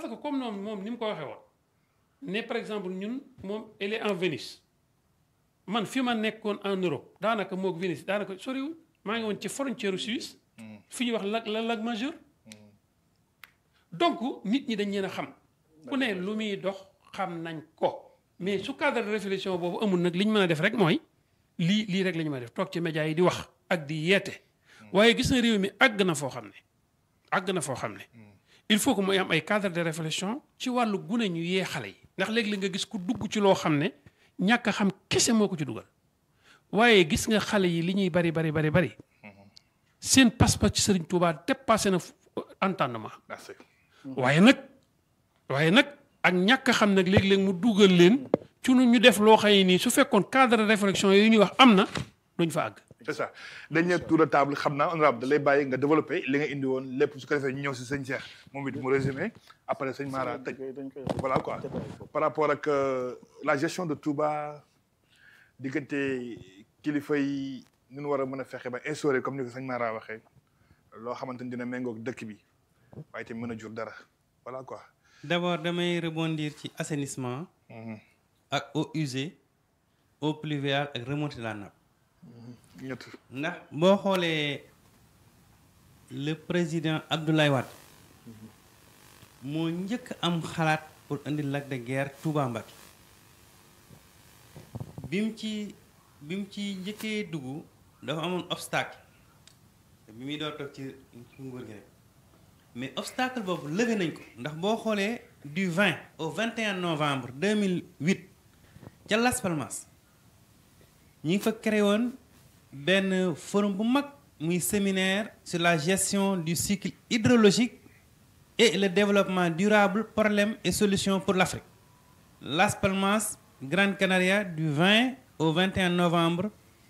parce que comme noonu moom ni mu ko waxee woon ne par exemple ñun moom elle est en Venise man fi ma nekkoon en Europe daanaka moog Venise daanaka soriwul maa ngi woon ci frontière Suisse fi ñuy wax lac la lac majeur donc nit ñi dañ leen a xam ku ne lu muy dox xam nañ ko mais su cadre de réflexion boobu amul nag li ñu mën a def rek mooy lii lii rek la ñu mën a def toog ci médias yi di wax ak di yeete waaye gis na réew mi àgg na foo xam ne àgg na foo xam ne il faut que muy am ay cadre de réflexion ci wàllu gune ñu yee xale yi ndax léegi-léeg nga gis ku dugg ci loo xam ne ñàkk a xam kese moo ko ci dugal waaye gis nga xale yi li ñuy bari bari bari bari seen passeport ci Serigne Touba dépassé na entendement merci waaye nag waaye nag ak ñàkk a xam nag léegi-léeg mu dugal leen ci nu ñu def loo xam ne nii su fekkoon cadre de réflexion yooyu ñuy wax am na duñ fa àgg. c'est ça dañ tour de table xam naa honorable da lay bàyyi nga développé li nga indi woon lépp su ko defee ñu ñëw si sëñ Cheikh moom it mu résumé après sëñ Mara tëj voilà quoi par rapport ak la gestion de Touba diggante kilifa yi nu ñu war a mën a fexe ba instauré comme ni ko sëñ Mara waxee loo xamante ni dina méngoog dëkk bi waaye te mën a jur dara voilà quoi. d'abord damay rebondir ci assainissement. ak eaux usées eaux pluviales ak remontée de la nappe. ñett ndax boo xoolee le président Abdoulaye Wade moo njëkk am xalaat pour indi lac de Guiers Touba Mbacké bi mu ci bi mu ci njëkkee dugg dafa amoon obstacle bi muy door toog ci ci nguur gi rek mais obstacle boobu levé nañ ko ndax boo xoolee du 20 au 21 novembre 2008 ca Las Palmas ñi ngi fa créé woon benn forum bu mag muy séminaire sur la gestion du cycle hydrologique et le développement durable problèmes et solutions pour l'Afrique Las Palmas Grande Canaria du 20 au 21 novembre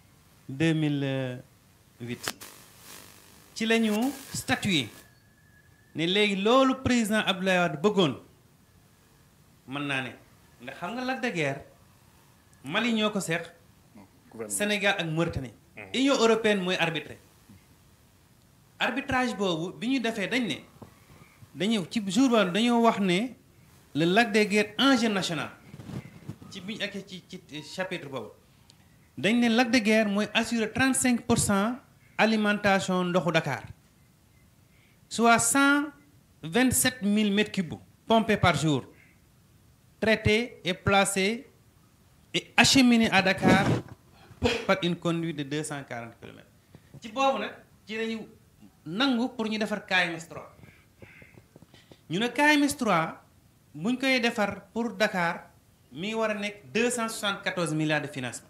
2008 ci la ñu statué ne léegi loolu président Abdoulaye Wade bëggoon mën naa ne ndax xam nga Lac de Guiers Mali ñoo ko seex Sénégal ak Mauritanie Union européenne mooy arbitré arbitrage boobu bi ñu defee dañ ne dañu ci jour boobu dañoo wax ne le Lac de Guiers enjeu national ci bi ñu ak ci ci chapitre boobu dañ ne Lac de Guiers mooy assurer 35 pour cent alimentation ndoxu Dakar soit 127 000 mètres cubes pompés par jour traités et placés et acheminés à Dakar par une conduite de 240 kilomètres ci boobu nag ci lañu nangu pour ñu defar KMS 3 ñu ne KMS 3 buñ koy defar pour Dakar mi ngi war a nekk 274 milliards de financement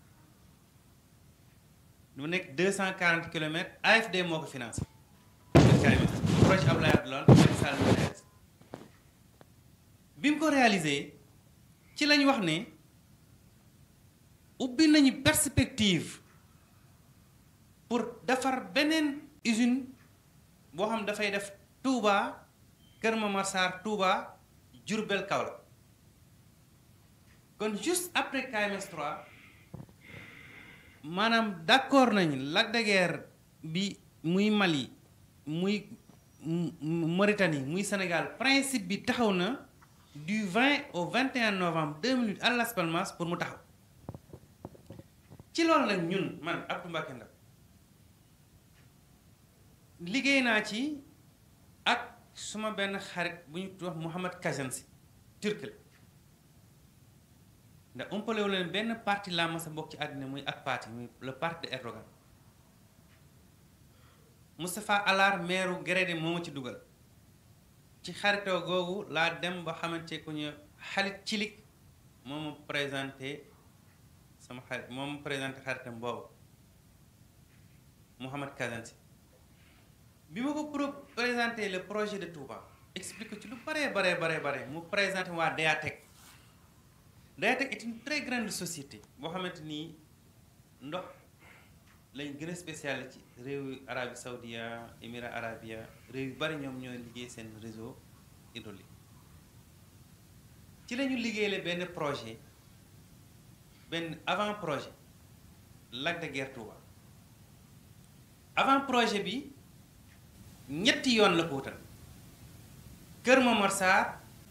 mu nekk 240 kilomètres AFD moo ko financé KMS projet Abdoulaye Wade lool Macky Sall moo réalisé bi mu ko réalisé ci lañ wax ne ubbi nañu perspective pour defar beneen usine boo xam dafay def Touba Kër Momar Sarr Touba Diourbel Kaolack kon juste après KMS 3 maanaam d'accord nañ Lac de Guiers bi muy Mali muy Mauritanie muy Sénégal principe bi taxaw na du 20 au 21 novembre 2008 à Las Palmas pour mu taxaw ci loolu nag ñun man Abdou Mbacké Ndaw liggéey naa ci ak suma benn xarit bu ñu wax Mouhamad Kajansi turc la ndax umpalewu leen benn parti laa mas a bokk ci àddina muy ak parti muy le parti de Erdogan Moustapha Alar maire Grédé moo ma ci dugal ci xaritoo googu laa dem ba xamante ku ñu xalit cilik moo ma présenté sama xarit moo ma présenté xaritam boobu Mouhamad Kazansi bi ma ko pro présenté le projet de Touba explique ci lu bare bare bare bare mu présenté waa Deatec Deatec est une très grande société boo xamante ni ndox lañ gën a spécialisé ci réewu Arabie Saoudia Émirats Arabia réew yu bari ñoom ñooy liggéey seen réseau hydraulique ci la ñu liggéeyale benn projet benn avant projet Lac de Guiers Touba avant projet bi ñetti yoon la ko wutal Kër Momar Sarr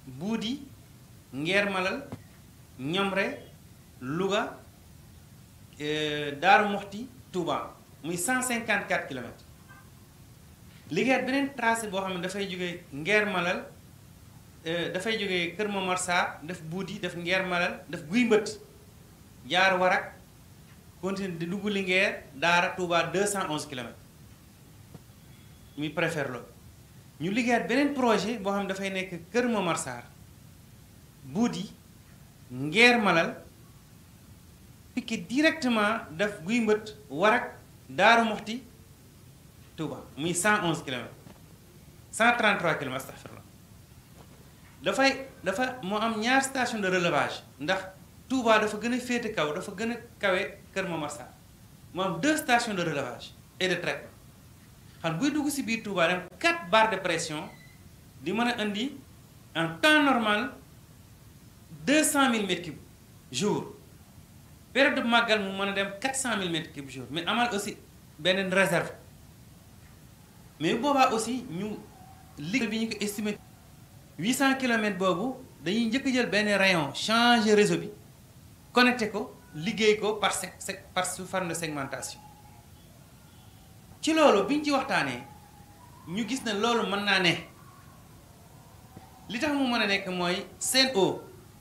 Buudi Ngeer Malal Ñomre Louga Daaru Moxti Touba muy 154 kilomètres liggéeyaat beneen tracé boo xam ne dafay jógee Ngeer Malal dafay jógee Kër Momar Sarr def Buudi def Ngeer Malal def Guy Mbët jaar Warak continue di dugg Linguère Daara Touba 211 kilomètres muy préfère loolu ñu liggéeyaat beneen projet boo xam ne dafay nekk Kër Momar Sarr Buudi Ngeer Malal piqué directement def Guy Mbët Warak Daaru Moxti Touba muy 111 kilomètres 133 kilomètres astafirlah dafay dafa moo am ñaar station de relevage ndax Touba dafa gën a féete kaw dafa gën a kawe Kër Momar Sarr moo am deux stations de relevage et de traitement xam buy dugg si biir Touba dem 4 barres de pression di mën a indi en temps normal 200 000 mètres cubes jour période de màggal mu mën a dem 400 000 mètres cubes jour mais amal aussi beneen réserve mais boobaa aussi ñu liggéey bi ñu ko estimé 800 kilomètres boobu dañuy njëkk jël benn rayon changer réseau bi connecté ko liggéey ko par sec par sous forme de segmentation ci loolu bi ñu ci waxtaanee ñu gis ne loolu mën naa ne li tax mu mën a nekk mooy Sen'Eau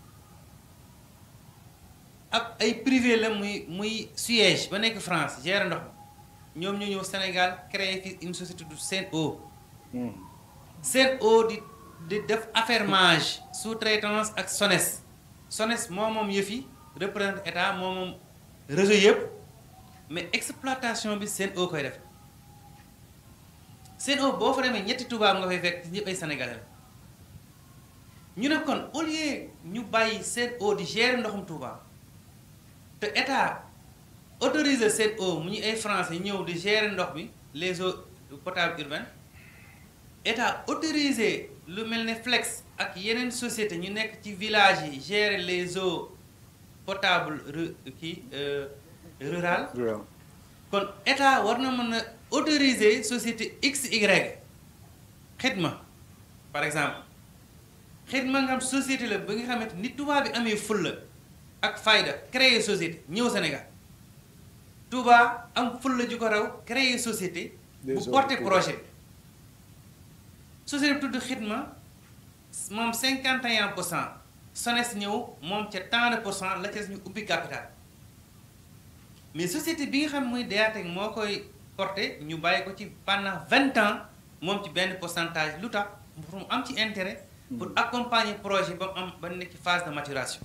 ak ay privé la muy muy Suez ba nekk France gère ndox mi ñoom ñu ñëw Sénégal créé fi une société du Sen'Eau Sen'Eau di di def affermage sous-traitance ak SONES SONES moo moom yëf yi représente état moo moom réseau yëpp mais exploitation bi Sen'Eau koy def Sen'Eau boo fa demee ñetti tubaab nga fay fekk ñëpp ay sénégalais la ñu ne kon au lieu ñu bàyyi Sen'Eau di gérer ndoxum Touba te état autorisé Sen'Eau mu ñu ay français ñëw di gérer ndox bi les eaux potables urbaines état autorisé lu mel ne Flex ak yeneen société ñu nekk ci village yi gérer les eaux potables kii rural kon état war na mën a autoriser société XY xidma par exemple xidma nga am société la ba nga xamante ni tubaab bi amee fulla ak fayda créer société ñëw Sénégal Touba am fulla ju ko raw créer société bu porter projet société bi tudd xidma moom 51 pour cent SONES ñëw moom ca tant de pour cent la ca ñu ubbi capital mais société bi nga xam muy DATEC moo koy porté ñu bàyyi ko ci pendant vingt ans moom ci benn pourcentage lu tax pour mu am ci intérêt pour accompagner projet ba mu am ba nekk ci phase de maturation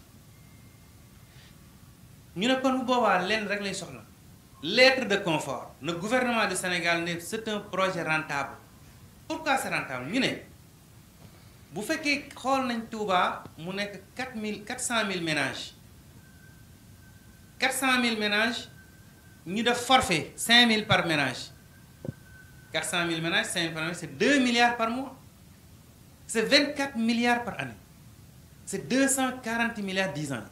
ñu ne kon bu boobaa lenn rek lay soxla lettre de confort le gouvernement du Sénégal ne c'est un projet rentable pourquoi c'est rentable ñu ne bu fekkee xool nañ Touba mu nekk quatre mille quatre cent mille ménages quatre cent mille ménages ñu def forfait cinq mille par ménage quatre cent mille ménages cinq mille par ménage c'est deux milliards par mois c'est vingt quatre milliards par année c'est deux cent quarante milliards dix ans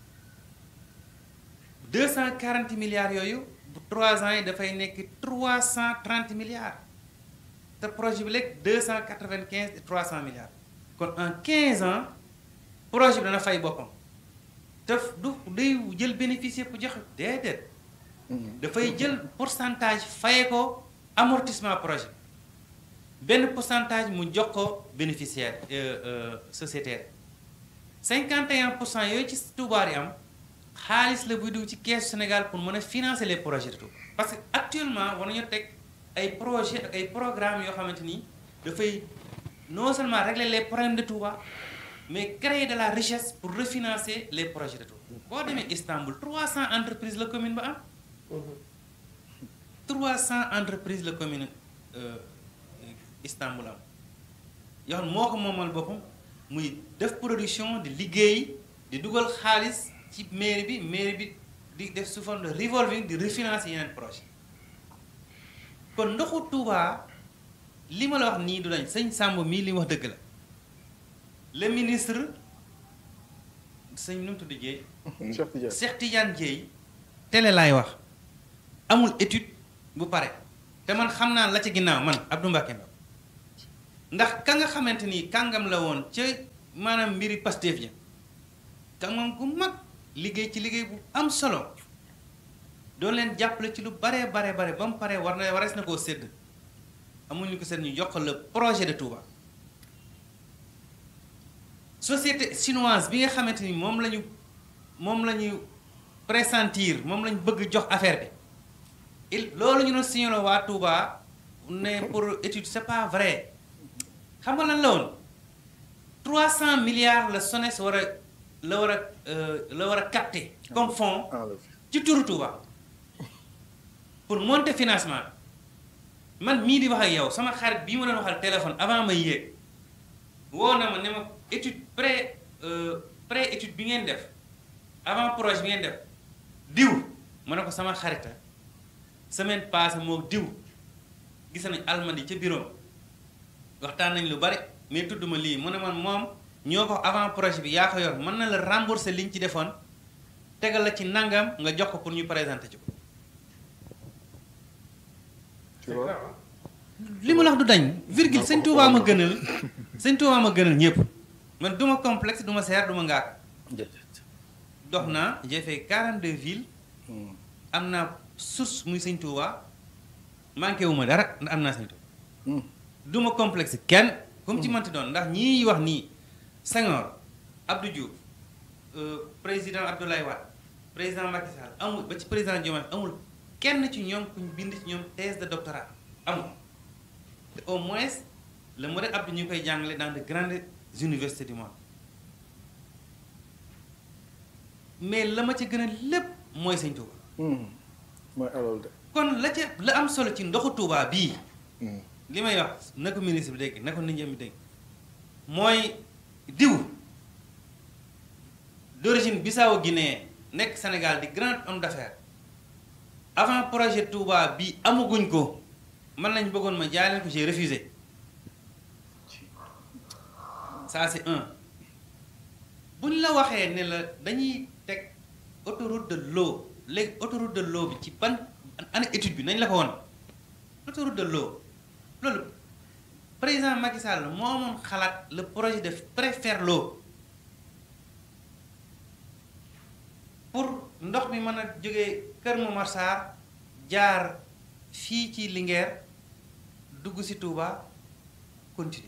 deux cent quarante milliards yooyu bu trois ans yi dafay nekk trois cent trente milliards te projet bi léegi deux cent quatre vingt quinze et trois cent milliards kon en quinze ans projet bi dana fay boppam te du day jël bénéficier pour joxe déedéet dafay jël pourcentage faye ko amortissement projet benn pourcentage mu jox ko bénéficiaire sociétaire 51 pour cent yooyu ci Touba yi am xaalis la buy dugg ci keesu Sénégal pour mën a financer les projets de Touba parce que actuellement war nañu teg ay projets ak ay programmes yoo xamante ni dafay non seulement régler les problèmes de Touba mais créer de la richesse pour refinancer les projets de Touba boo demee Istanbul 300 entreprises la commune ba am 300 entreprises la commune Istanbul am yoo xam moo ko moomal boppam muy def production di liggéey di dugal xaalis ci mairie bi mairie bi di def sous forme de revolving di refinancer yeneen projet kon ndoxu Touba li ma la wax nii du dañ sëñ Samb mii li mu wax dëgg la le ministre sëñ nu mu tudd Dieye Cheikh Tidiane Cheikh Tidiane Dieye télé laay wax amul étude bu pare te man xam naa la ca ginnaaw man Abdou Mbacké Ndaw ndax ka nga xamante ni kàngam la woon ca maanaam mbiri Pastef ja kàngam gu mag liggéey ci liggéey bu am solo doon leen jàppale ci lu baree bare bare ba mu paree war na warees na koo sédd amuñu ko seen ñu jox le projet de Touba société chinoise bi nga xamante ni moom la ñu moom la ñu pressentir moom la ñu bëgg jox affaire bi il loolu ñu doon signalé waa Touba ne pour étude c'est pas vrai xam nga lan la woon 300 milliards la SONES war a la war a la war a capter comme fonds ci turu Touba pour monter financement bi man mii di wax ak yow sama xarit bii ma doon waxal téléphone avant may yéeg woo na ma ne ma étude pré pré étude bi ngeen def avant projet bi ngeen def diw ma ne ko sama xarita semaine passée moo diw gis nañ almadi ca bureau waxtaan nañ lu bari mais tudd ma lii mu ne man moom ñoo ko avant projet bi yaa ko yor mën na la rembourser liñ ci defoon tegal la ci nangam nga jox ko pour ñu présenter ci ko li ma la wax du dañ virgule sëñ Touba ma gënal sëñ Touba ma gënal ñëpp man du ma complexe du ma seer du ma ngaak dox naa j'ai fait 42 villes am naa source muy sëñ Touba manqué wu ma dara ndax am naa sëñ Touba du ma complexe kenn comme ci manti doon ndax ñii wax nii Senghor Abdou Diouf président Abdoulaye Wade président Macky Sall amul ba ci président Diomaye amul kenn ci ñoom kuñ bind ci ñoom thèse de doctorat amul te au moins le modèle Abdou ñu koy jàngale dans de grandes universités du monde mais la ma ca gën a lépp mooy sëñ Touba. mooy alal de. kon la ca la am solo ci ndoxu Touba bii. li may wax na ko ministre bi dégg na ko nit ñi am dégg mooy diw d'origine Bissau Guinée nekk Sénégal di grand homme d'affaires avant projet Touba bi amaguñ ko man lañ bëggoon ma jaay leen ko j'ai refusé ça c'est un buñ la waxee ne la dañuy teg autoroute de l'eau léegi autoroute de l'eau bi ci ban ana étude bi nañ la ko woon autoroute de l'eau loolu président Macky Sall moo amoon xalaat le projet de préfère l'eau pour ndox mi mën a jógee Kër Momar Sarr jaar fii ci Linguère dugg ci Touba continuer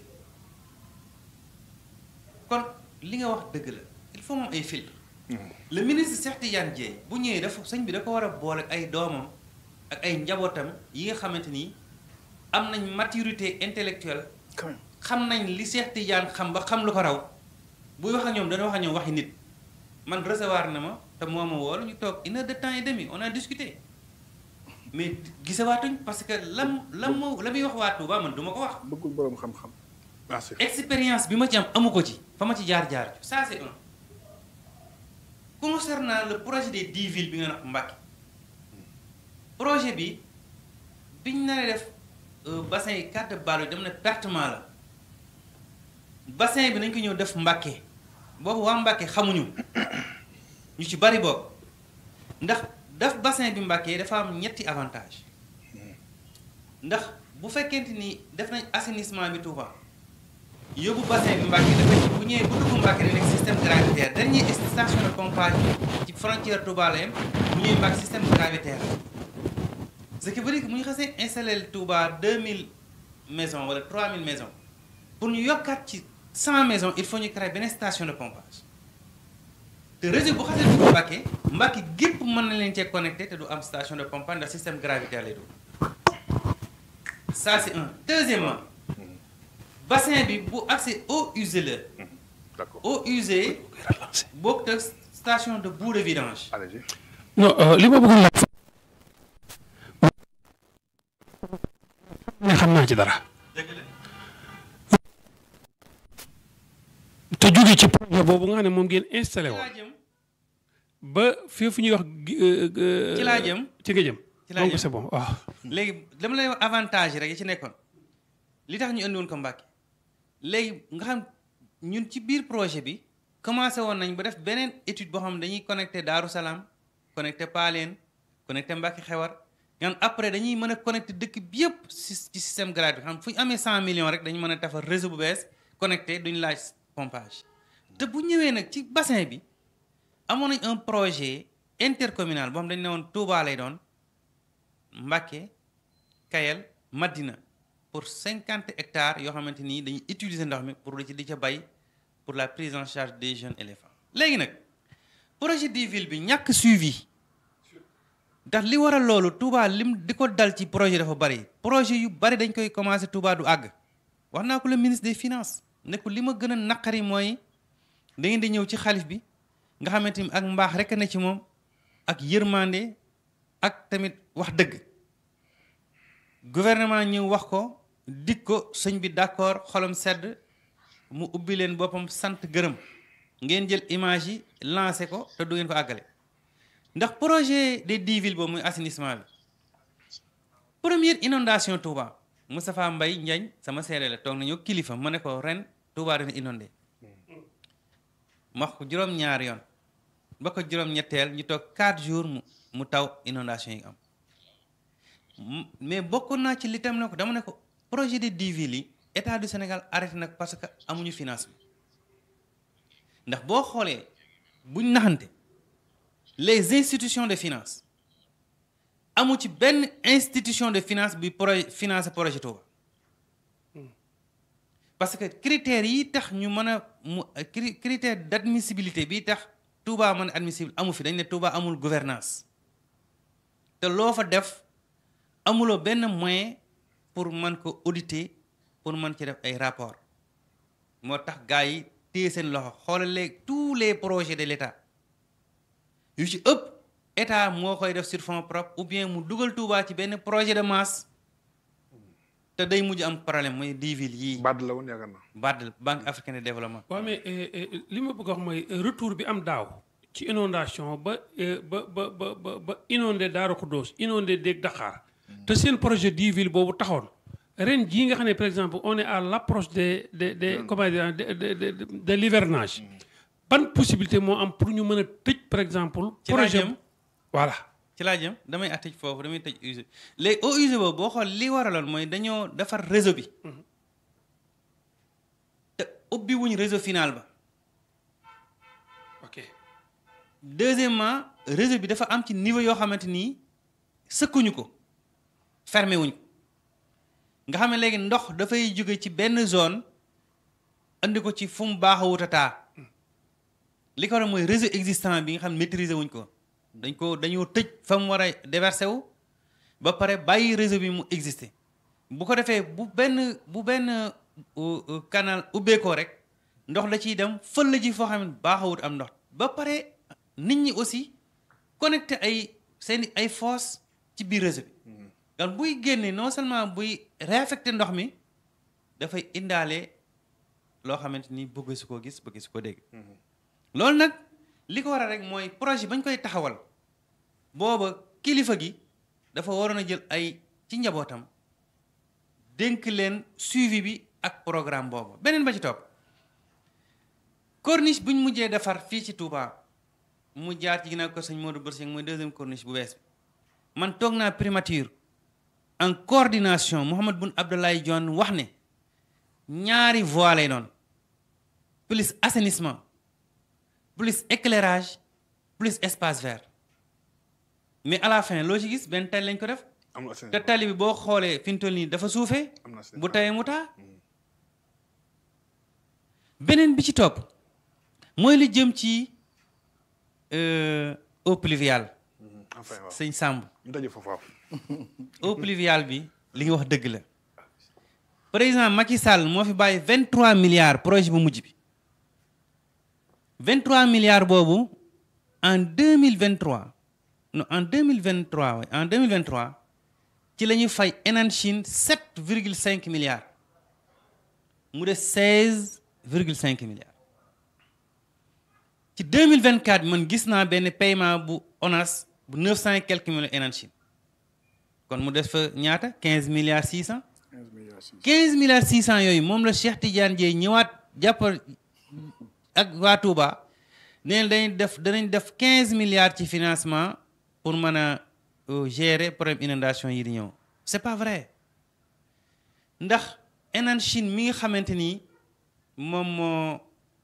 kon li nga wax dëgg la il faut moom ay filtre le ministre Cheikh Tidiane Dièye bu ñëwee dafa sëñ bi da ko war a boole ak ay doomam ak ay njabootam yi nga xamante ni am nañ maturité intellectuelle xam nañ li Cheikh Tidiane xam ba xam lu ko raw buy wax ak ñoom dana wax ak ñoom waxi nit man recevoir na ma te moo ma woo ñu toog une heure de temps et demi on a discuté mais gisawaatuñ parce que lam lam ma la muy wax waa Touba man du ma ko wax. bëggul borom xam-xam. merci. expérience bi ma ci am amu ko ci fa ma ci jaar jaar ça c'est un concernant le projet des dix villes bi nga wax Mbacké projet bi biñ naree def bassin yi carte balo dem na pertement la bassin bi nañ ko ñëw def Mbacké boobu waa Mbacké xamuñu ñu ci bari boobu ndax def bassin bi Mbacké dafa am ñetti avantage ndax bu fekkente ni def nañ assainissement bi Touba yóbbu bassin bi Mbacké dafa bu ñëwee bu dugg Mbacké da nekk système gravitaire dernier station de pompage ci frontière Touba la yem bu ñëwee Mbacké système gravitaire ce qui veut dire que bu ñu xasee installé Touba 2000 maisons wala 3000 maisons pour ñu yokkaat ci 100 maisons il faut ñu créer benn station de pompage te réseau bu xasee dugg Mbacké Mbacké gépp mën na leen cee connecté te du am station de pompage ndax système gravitaire lay dugg ça c'est un deuxièmement bassin bi bu accès eau usée la d'accord eau usée bokkut ak station de boue de vidange allez-y. non li ma bëggoon laaj ne xam naa ci dara te jóge ci projet boobu nga xam ne moom ngeen installé ci woon laa jëm ba fii fu ñuy wax ci laa jëm ci nga jëm ci laa donc jëm. c'est bon waaw léegi dama lay wax avantage yi rek yi ci nekkoon li tax ñu indi woon ko Mbacké léegi nga xam ñun ci biir projet bi commencé woon nañ ba def beneen étude boo xam ne dañuy connecté Daaru Salaam connecté Paleen connecté Mbacké Xewar nga xam après dañuy mën a connecté dëkk bi yëpp ci ci système gratuit xam fu ñu amee 100 millions rek dañu mën a defar réseau bu bees connecté duñ laaj pompage te bu ñëwee nag ci bassin bi amoon nañ un projet intercommunal boo xam dañ ne woon Touba lay doon Mbacké Kayel Madina pour cinquante hectares yoo xamante ni dañuy utiliser ndox mi pour di ci di ca bay pour la prise en charge des jeunes éléphants léegi nag projet de ville bi ñàkk suivi ndax li waral loolu Touba lim di ko dal ci projet dafa bari projet yu bari dañ koy commencer Touba du àgg wax naa ko le ministre des finances ne ko li ma gën a naqari mooy da ngeen di ñëw ci xalif bi nga xamante ni ak mbaax rek na ci moom ak yërmande ak tamit wax dëgg gouvernement ñëw wax ko dig ko sëñ bi d'accord xolam sedd mu ubbi leen boppam sant gërëm ngeen jël image yi lancé ko te du ngeen ko àggale ndax projet des dix villes boobu muy assainissement bi première inondation Touba Moustapha Mbaye Ndiagne sama seere la toog nañu kilifa ma ne ko ren Touba dina inondé ma wax ko juróom-ñaari yoon ba ko juróom-ñetteel ñu toog 4 jours mu mu taw inondation yi am mais bokk naa ci li tam ne ko dama ne ko projet de dix villes yi état du Sénégal arrêté nag parce que amuñu financement ndax boo xoolee buñ naxante les institutions de finance amu ci benn institution de finance bi projet financé projet Touba parce que critères yi tax ñu mën a mu critère d' admissibilité bi tax Touba mën a admissible amu fi dañ ne Touba amul gouvernance te loo fa def amuloo benn moyen pour mën ko auditer pour mën ci def ay rapport moo tax gars yi téye seen loxo xoolal léegi tous les projets de l' état yu ci ëpp état moo koy def sur fonds propres ou bien mu dugal Touba ci benn projet de masse te day mujj am problème mooy dix villes yii. BAD la woon yaakaar naa. BAD banque africaine de développement. waaw mais li ma bëgg a wax mooy retour bi am daaw ci inondation ba ba ba ba ba ba inondé Daaru Xuddoos inondé Dégg Daxaar te seen projet dix villes boobu taxoon ren jii nga xam ne par exemple on est à l' approche de de de comment dire de de de de l' hivernage ban possibilité moo am pour ñu mën a tëj par exemple. ci laa projet jëm voilà. ci laa jëm damay tëj foofu damay tëj usine léegi au usine boobu boo xool li waraloon mooy dañoo defar réseau bi te ubbi wuñ réseau final ba ok deuxièmement réseau bi dafa am ci niveau yoo xamante ni sëkkuñu ko fermé wuñ ko nga xam ne léegi ndox dafay jóge ci benn zone andi ko ci fu mu baax a wut a taa li ko war mooy réseau existant bi nga xam ne maîtriser wuñ ko dañ ko dañoo tëj fa mu war a déversé wu ba pare bàyyi réseau bi mu exister bu ko defee bu benn bu benn canal ubbeekoo rek ndox la ciy dem fël la ji foo xam ne baaxawut am ndox ba pare nit ñi aussi connecté ay seen ay fosse ci biir réseau bi donc buy génne non seulement buy réaffecté ndox mi dafay indaale loo xamante ni bëgg su ko gis bëgg su ko dégg loolu nag li ko waral rek mooy projet bañ koy taxawal booba kilifa gi dafa waroon a jël ay ci njabootam dénk leen suivi bi ak programme boobu beneen ba ci topp corniche buñ mujjee defar fii ci Touba mu jaar ci ginnaaw ko sëñ Modou Boursing mooy deuxième corniche bu bees bi man toog naa primature en coordination Mouhamed Boun Abdallah Dionne wax ne ñaari voies lay doon plus assainissement plus éclairage plus espace vert mais à la fin loo ci gis benn tali lañ ko def am na te tali bi boo xoolee fi mu toll nii dafa suufee am na bu tawee mu taa beneen bi ci topp mooy lu jëm ci euh, eau pluviale enfin waaw sëñ Samb ñu daje foofu waaw. eau pluviale bi li nga wax dëgg la président Macky Sall moo fi bàyyi 23 milliards projet bu mujj bi 23 milliards boobu en 2023 non en 2023 oui en 2023 ci la ñuy fay Enan Chine 7 virgule 5 milliards mu des 16 virgule 5 milliards ci 2024 man gis naa benn paiement bu ONAS bu 900 et quelques millions Enan Chine kon mu des fa ñaata 15 milliards 600 15 milliards 600 yooyu moom la Cheikh Tidiane Dièye ñëwaat jàpp ak waa Touba nee na dañuy def danañ def 15 milliards ci financement pour mën a euh, gérer problème inondation yi di ñëw c'est pas vrai ndax Enan Chine mi nga xamante ni moom moo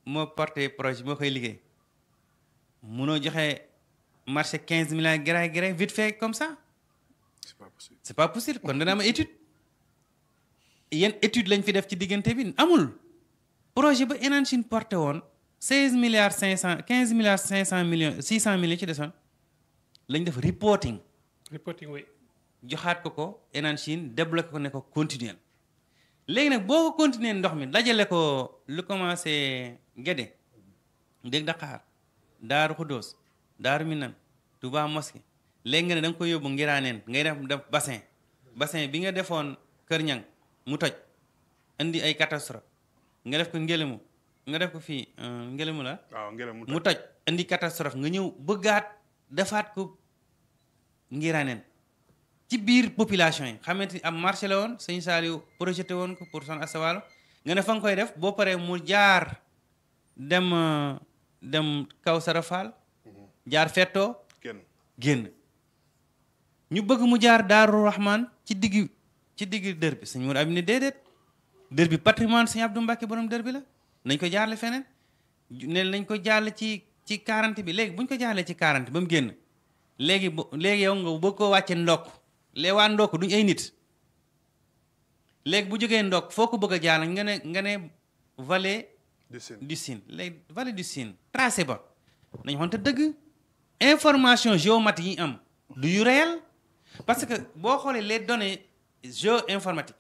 moo porté projet moo koy liggéey munoo joxe marché 15 milliards gré gré vite fait comme ça c'est pas possible c'est pas possible kon dana am étude yan étude lañ fi def ci diggante bi amul projet ba Enan Chine porté woon 16 milliards 500 15 milliards 500 millions 600 millions ci desoon lañ def reporting reporting way joxaat ko ko Enan Chine débloqué ko ne ko continuer léegi nag boo ko continuer ndox mi dajale ko lu commencé Guédé dégg Dakar Daaru Xuddoos Daaru Minam Touba Mosquée léegi nga ne da nga koy yóbbu Ngiraaneen ngay def def bassin bassin bi nga defoon Kër Ñang mu toj indi ay catastrophe nga def ko Ngélému nga def ko fii euh, Ngélému la waaw ngelaw mu mu toj indi catastrophe nga ñëw bëggaat defaat ko Ngiraaneen ci biir population yi xamante ni am marché la woon sëñ Saliou projeté woon ko pour son asawaalo nga ne fa nga koy def boo paree mu jaar dem euh, dem Kawsara Fall jaar fettoo kenn génn ñu bëgg mu jaar Daaru Rahman ci digg ci digg dër bi sëñ Mourou Abine déedéet dër bi patrimoine sëñ Abdou Mbacke borom dër bi la nañ ko jaarle feneen ne nañ ko jaarle ci ci 40 bi léegi bu ñu ko jaarlee ci 40 ba mu génn léegi bu léegi yow nga bëgg koo wàcce ndokk lee waa ndokk duñ ay nit léegi bu jógee ndokk foo ko bëgg a jaar nga ne nga ne vallée du Sine du Sine léegi vallée du Sine tracé ba nañ xonte dëgg information géomatique yi am du yu réel parce que boo xoolee les données géo-informatiques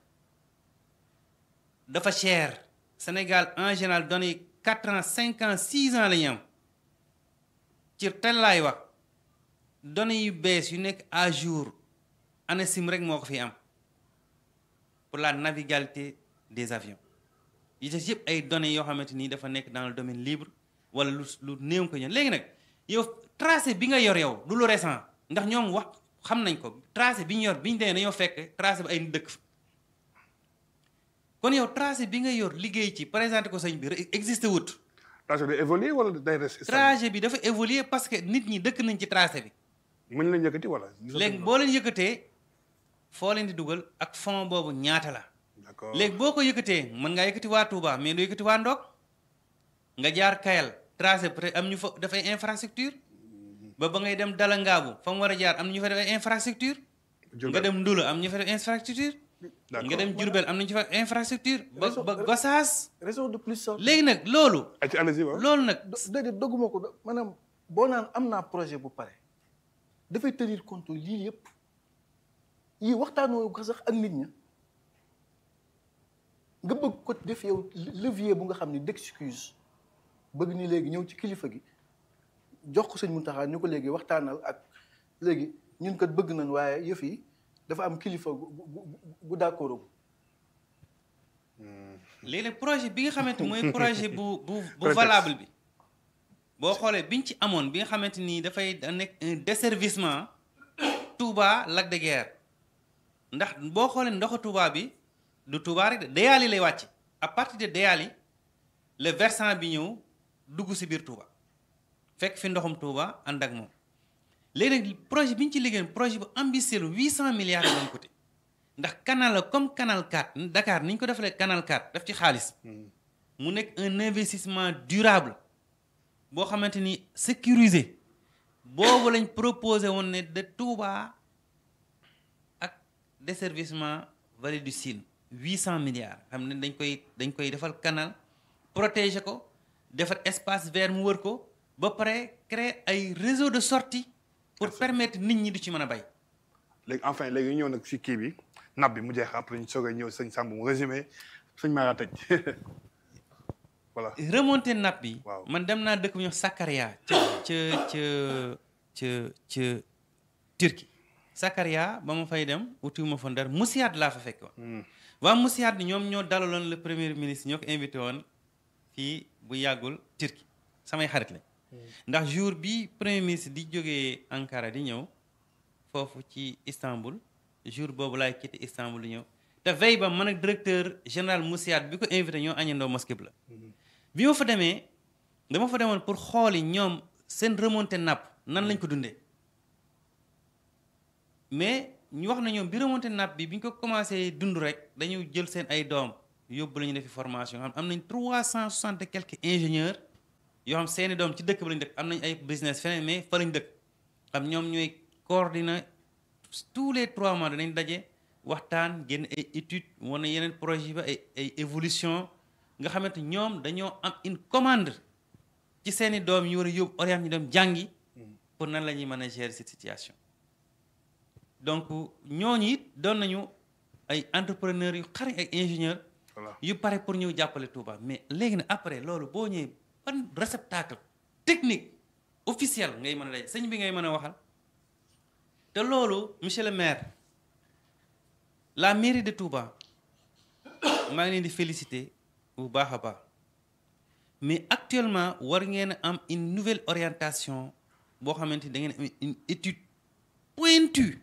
dafa cher Sénégal en général données yi quatre ans cinq ans six ans la ñu am ci tel laay wax données yu bees yu nekk à jour ANACIM rek moo ko fi am pour la navigabilité des avions yi des yëpp ay données yoo xamante ni dafa nekk dans le domaine libre wala lu lu néew ko ñun léegi nag yow tracé bi nga yor yow du lu récent ndax ñoom wax xam nañ ko tracé bi ñu yor bi ñu demee dañoo fekk tracé bi ay nit dëkk fa kon yow tracé bi nga yor liggéey ci présenté ko sëñ bi re- existé wut tracé day évoluer wala day rester stable tracé bi dafa évoluer parce que nit ñi dëkk nañ ci tracé bi mën lañ yëkkati wala léegi boo leen yëkkatee foo leen di dugal ak fond boobu ñaata la d'accord léegi boo ko yëkkatee mën ngaa yëkkati waa Touba mais doo yëkkati waa Ndok nga jaar Kayal tracé peut am ñu fa dafay infrastructure ba ba ngay dem Dalangaabu fa mu war a jaar am na ñu fa def ay infrastructure nga dem Ndula am ñu fa def infrastructure nga dem Diourbel am nañu fa infrastructure ba ba Gossas raison de plus sax léegi nag loolu ay ci allez-y waaw loolu nag do- déedéet dogguma ko do- maanaam boo naan am naa projet bu pare dafay tenir compte lii yëpp yii waxtaanoo ko sax ak nit ña nga bëgg ko def yow levier bu nga xam ne d'excuse bëgg ni léegi ñëw ci kilifa gi jox ko sëñ Mountakha ñu ko léegi waxtaanal ak léegi ñun kat bëgg nañ waaye yëf yi dafa am kilifa gu gu gu d'accord léegi nag projet bi nga xamante mooy projet bu bu bu Prétexte. valable bi boo xoolee biñ ci amoon bi nga xamante ni dafay da nekk un desservissement Touba Lac de Guiers ndax boo xoolee ndoxu Touba bi du Touba rek de Déali lay wàcc à partir de Déali le versant bi ñëw dugg si biir Touba fekk fi ndoxum Touba ànd ak moom léegi nag projet bi ñu ci liggéey projet bu ambitieux la 800 milliards la doon coûté ndax canal la comme canal 4 Dakar ni ñu ko defalee canal 4 def ci xaalis mu nekk un investissement durable boo xamante ni sécurisé boobu lañ proposé woon ne de Touba ak desservissement vallée du Sine 800 milliards xam ne dañ koy dañ koy defal canal protéger ko defar espace vert mu wër ko ba pare créer ay réseau de sortie pour permettre nit ñi di ci mën a bay léegi enfin léegi ñu ñëw nag si kii bi nab bi mu jeex après ñu soog a ñëw sëñ Samb mu résumé sëñ Mara tëj voilà remonté nappe bi Waaw. man dem naa dëkk bu ñuy wax Sakarya ca ca ca ca ca Turquie Sakarya ba ma fay dem utiwuma fa ndar Musiat laa fa fekk woon waa Musiat bi ñoom ñoo dalaloon le premier ministre ñoo ko invité woon fii bu yàggul Turquie samay xarit lañ ndax jour bi premier ministre di jógee Ankara di ñëw foofu ci Istanbul jour boobu laay quitté Istanbul di ñëw te veille ba man ak directeur général Musiat bi ko invité ñoo añandoo mosquée bi la bi ma fa demee dama fa demoon pour xooli ñoom seen remontée nappe nan lañ ko dundee mais ñu wax na ñoom bi remontée nappe bi bi ñu ko commencé dund rek dañu jël seen ay doom yóbbu la ñu defi formation xam am nañ trois cent soixante et quelques ingénieurs yoo xam seeni doom ci dëkk ba lañ dëkk am nañ ay business feneen mais fa lañ dëkk xam ñoom ñooy coordonner tous les trois mois danañ daje waxtaan génn ay études wane yeneen projet ba ay ay évolution nga xamante ñoom dañoo am une commande ci seeni doom yi war a yóbbu orienté ñu dem jàngi pour nan la ñuy mën a gérer cette situation donc ñooñu it doon nañu ay entrepreneurs yu xarañ ay ingénieurs voilà yu pare pour ñëw jàppale Touba mais léegi nag après loolu boo ñëwee ban réceptacle technique officiel ngay mën a daj sëñ bi ngay mën a waxal te loolu monsieur le maire la mairie de Touba maa ngi leen di féliciter bu baax a baax mais actuellement war ngeen a am une nouvelle orientation boo xamante ni da ngeen am une étude pointue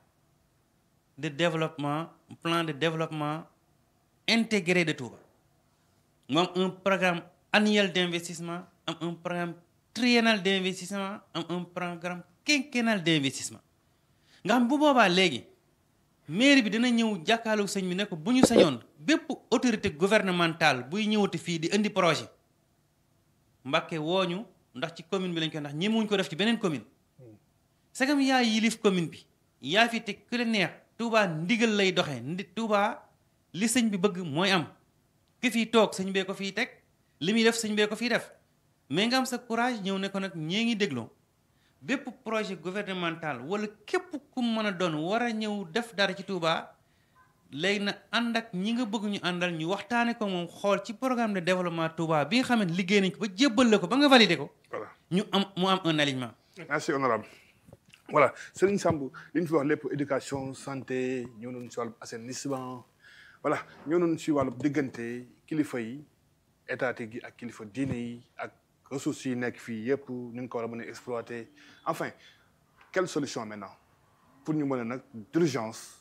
de développement plan de développement intégré de Touba mu am un programme annuel d'investissement am un programme triennal d'investissement am un programme quinquennal d'investissement nga xam bu boobaa léegi mairie bi dina ñëw jàkkaarloog sëñ bi ne ko bu ñu sañoon bépp autorité gouvernementale buy ñëwati fii di indi projet Mbàkke wooñu ndax ci commune bi lañ koy ndax ñemewuñ ko def ci beneen commune sagam yaa yilif commune bi yaa fi te ku la neex Touba ndigal lay doxee ndi Touba li sëñ bi bëgg mooy am ki fiy toog sëñ bee ko fiy teg li muy def sëñ bee ko fiy def mais nga am sa courage ñëw ne ko nag ñee ngi dégloo bépp projet gouvernemental wala képp ku mën a doon war a ñëw def dara ci Touba léegi na ànd ak ñi nga bëgg ñu àndal ñu waxtaane ko moom xool ci programme de développement Touba bi nga xam ne liggéey nañ ko ba jébbal la ko ba nga validé ko voilà ñu am mu am un alignement merci honorable voilà Serigne Samb li ñu fi wax lépp éducation santé ñëw nañu si wàllu assainissement voilà ñëw nañu si wàllu diggante kilifa yi étatique yi ak kilifa diine yi ak ressources yi nekk fii yëpp ñu ngi ko war a mën a exploiter enfin quelle solution maintenant pour ñu mën a nag d'urgence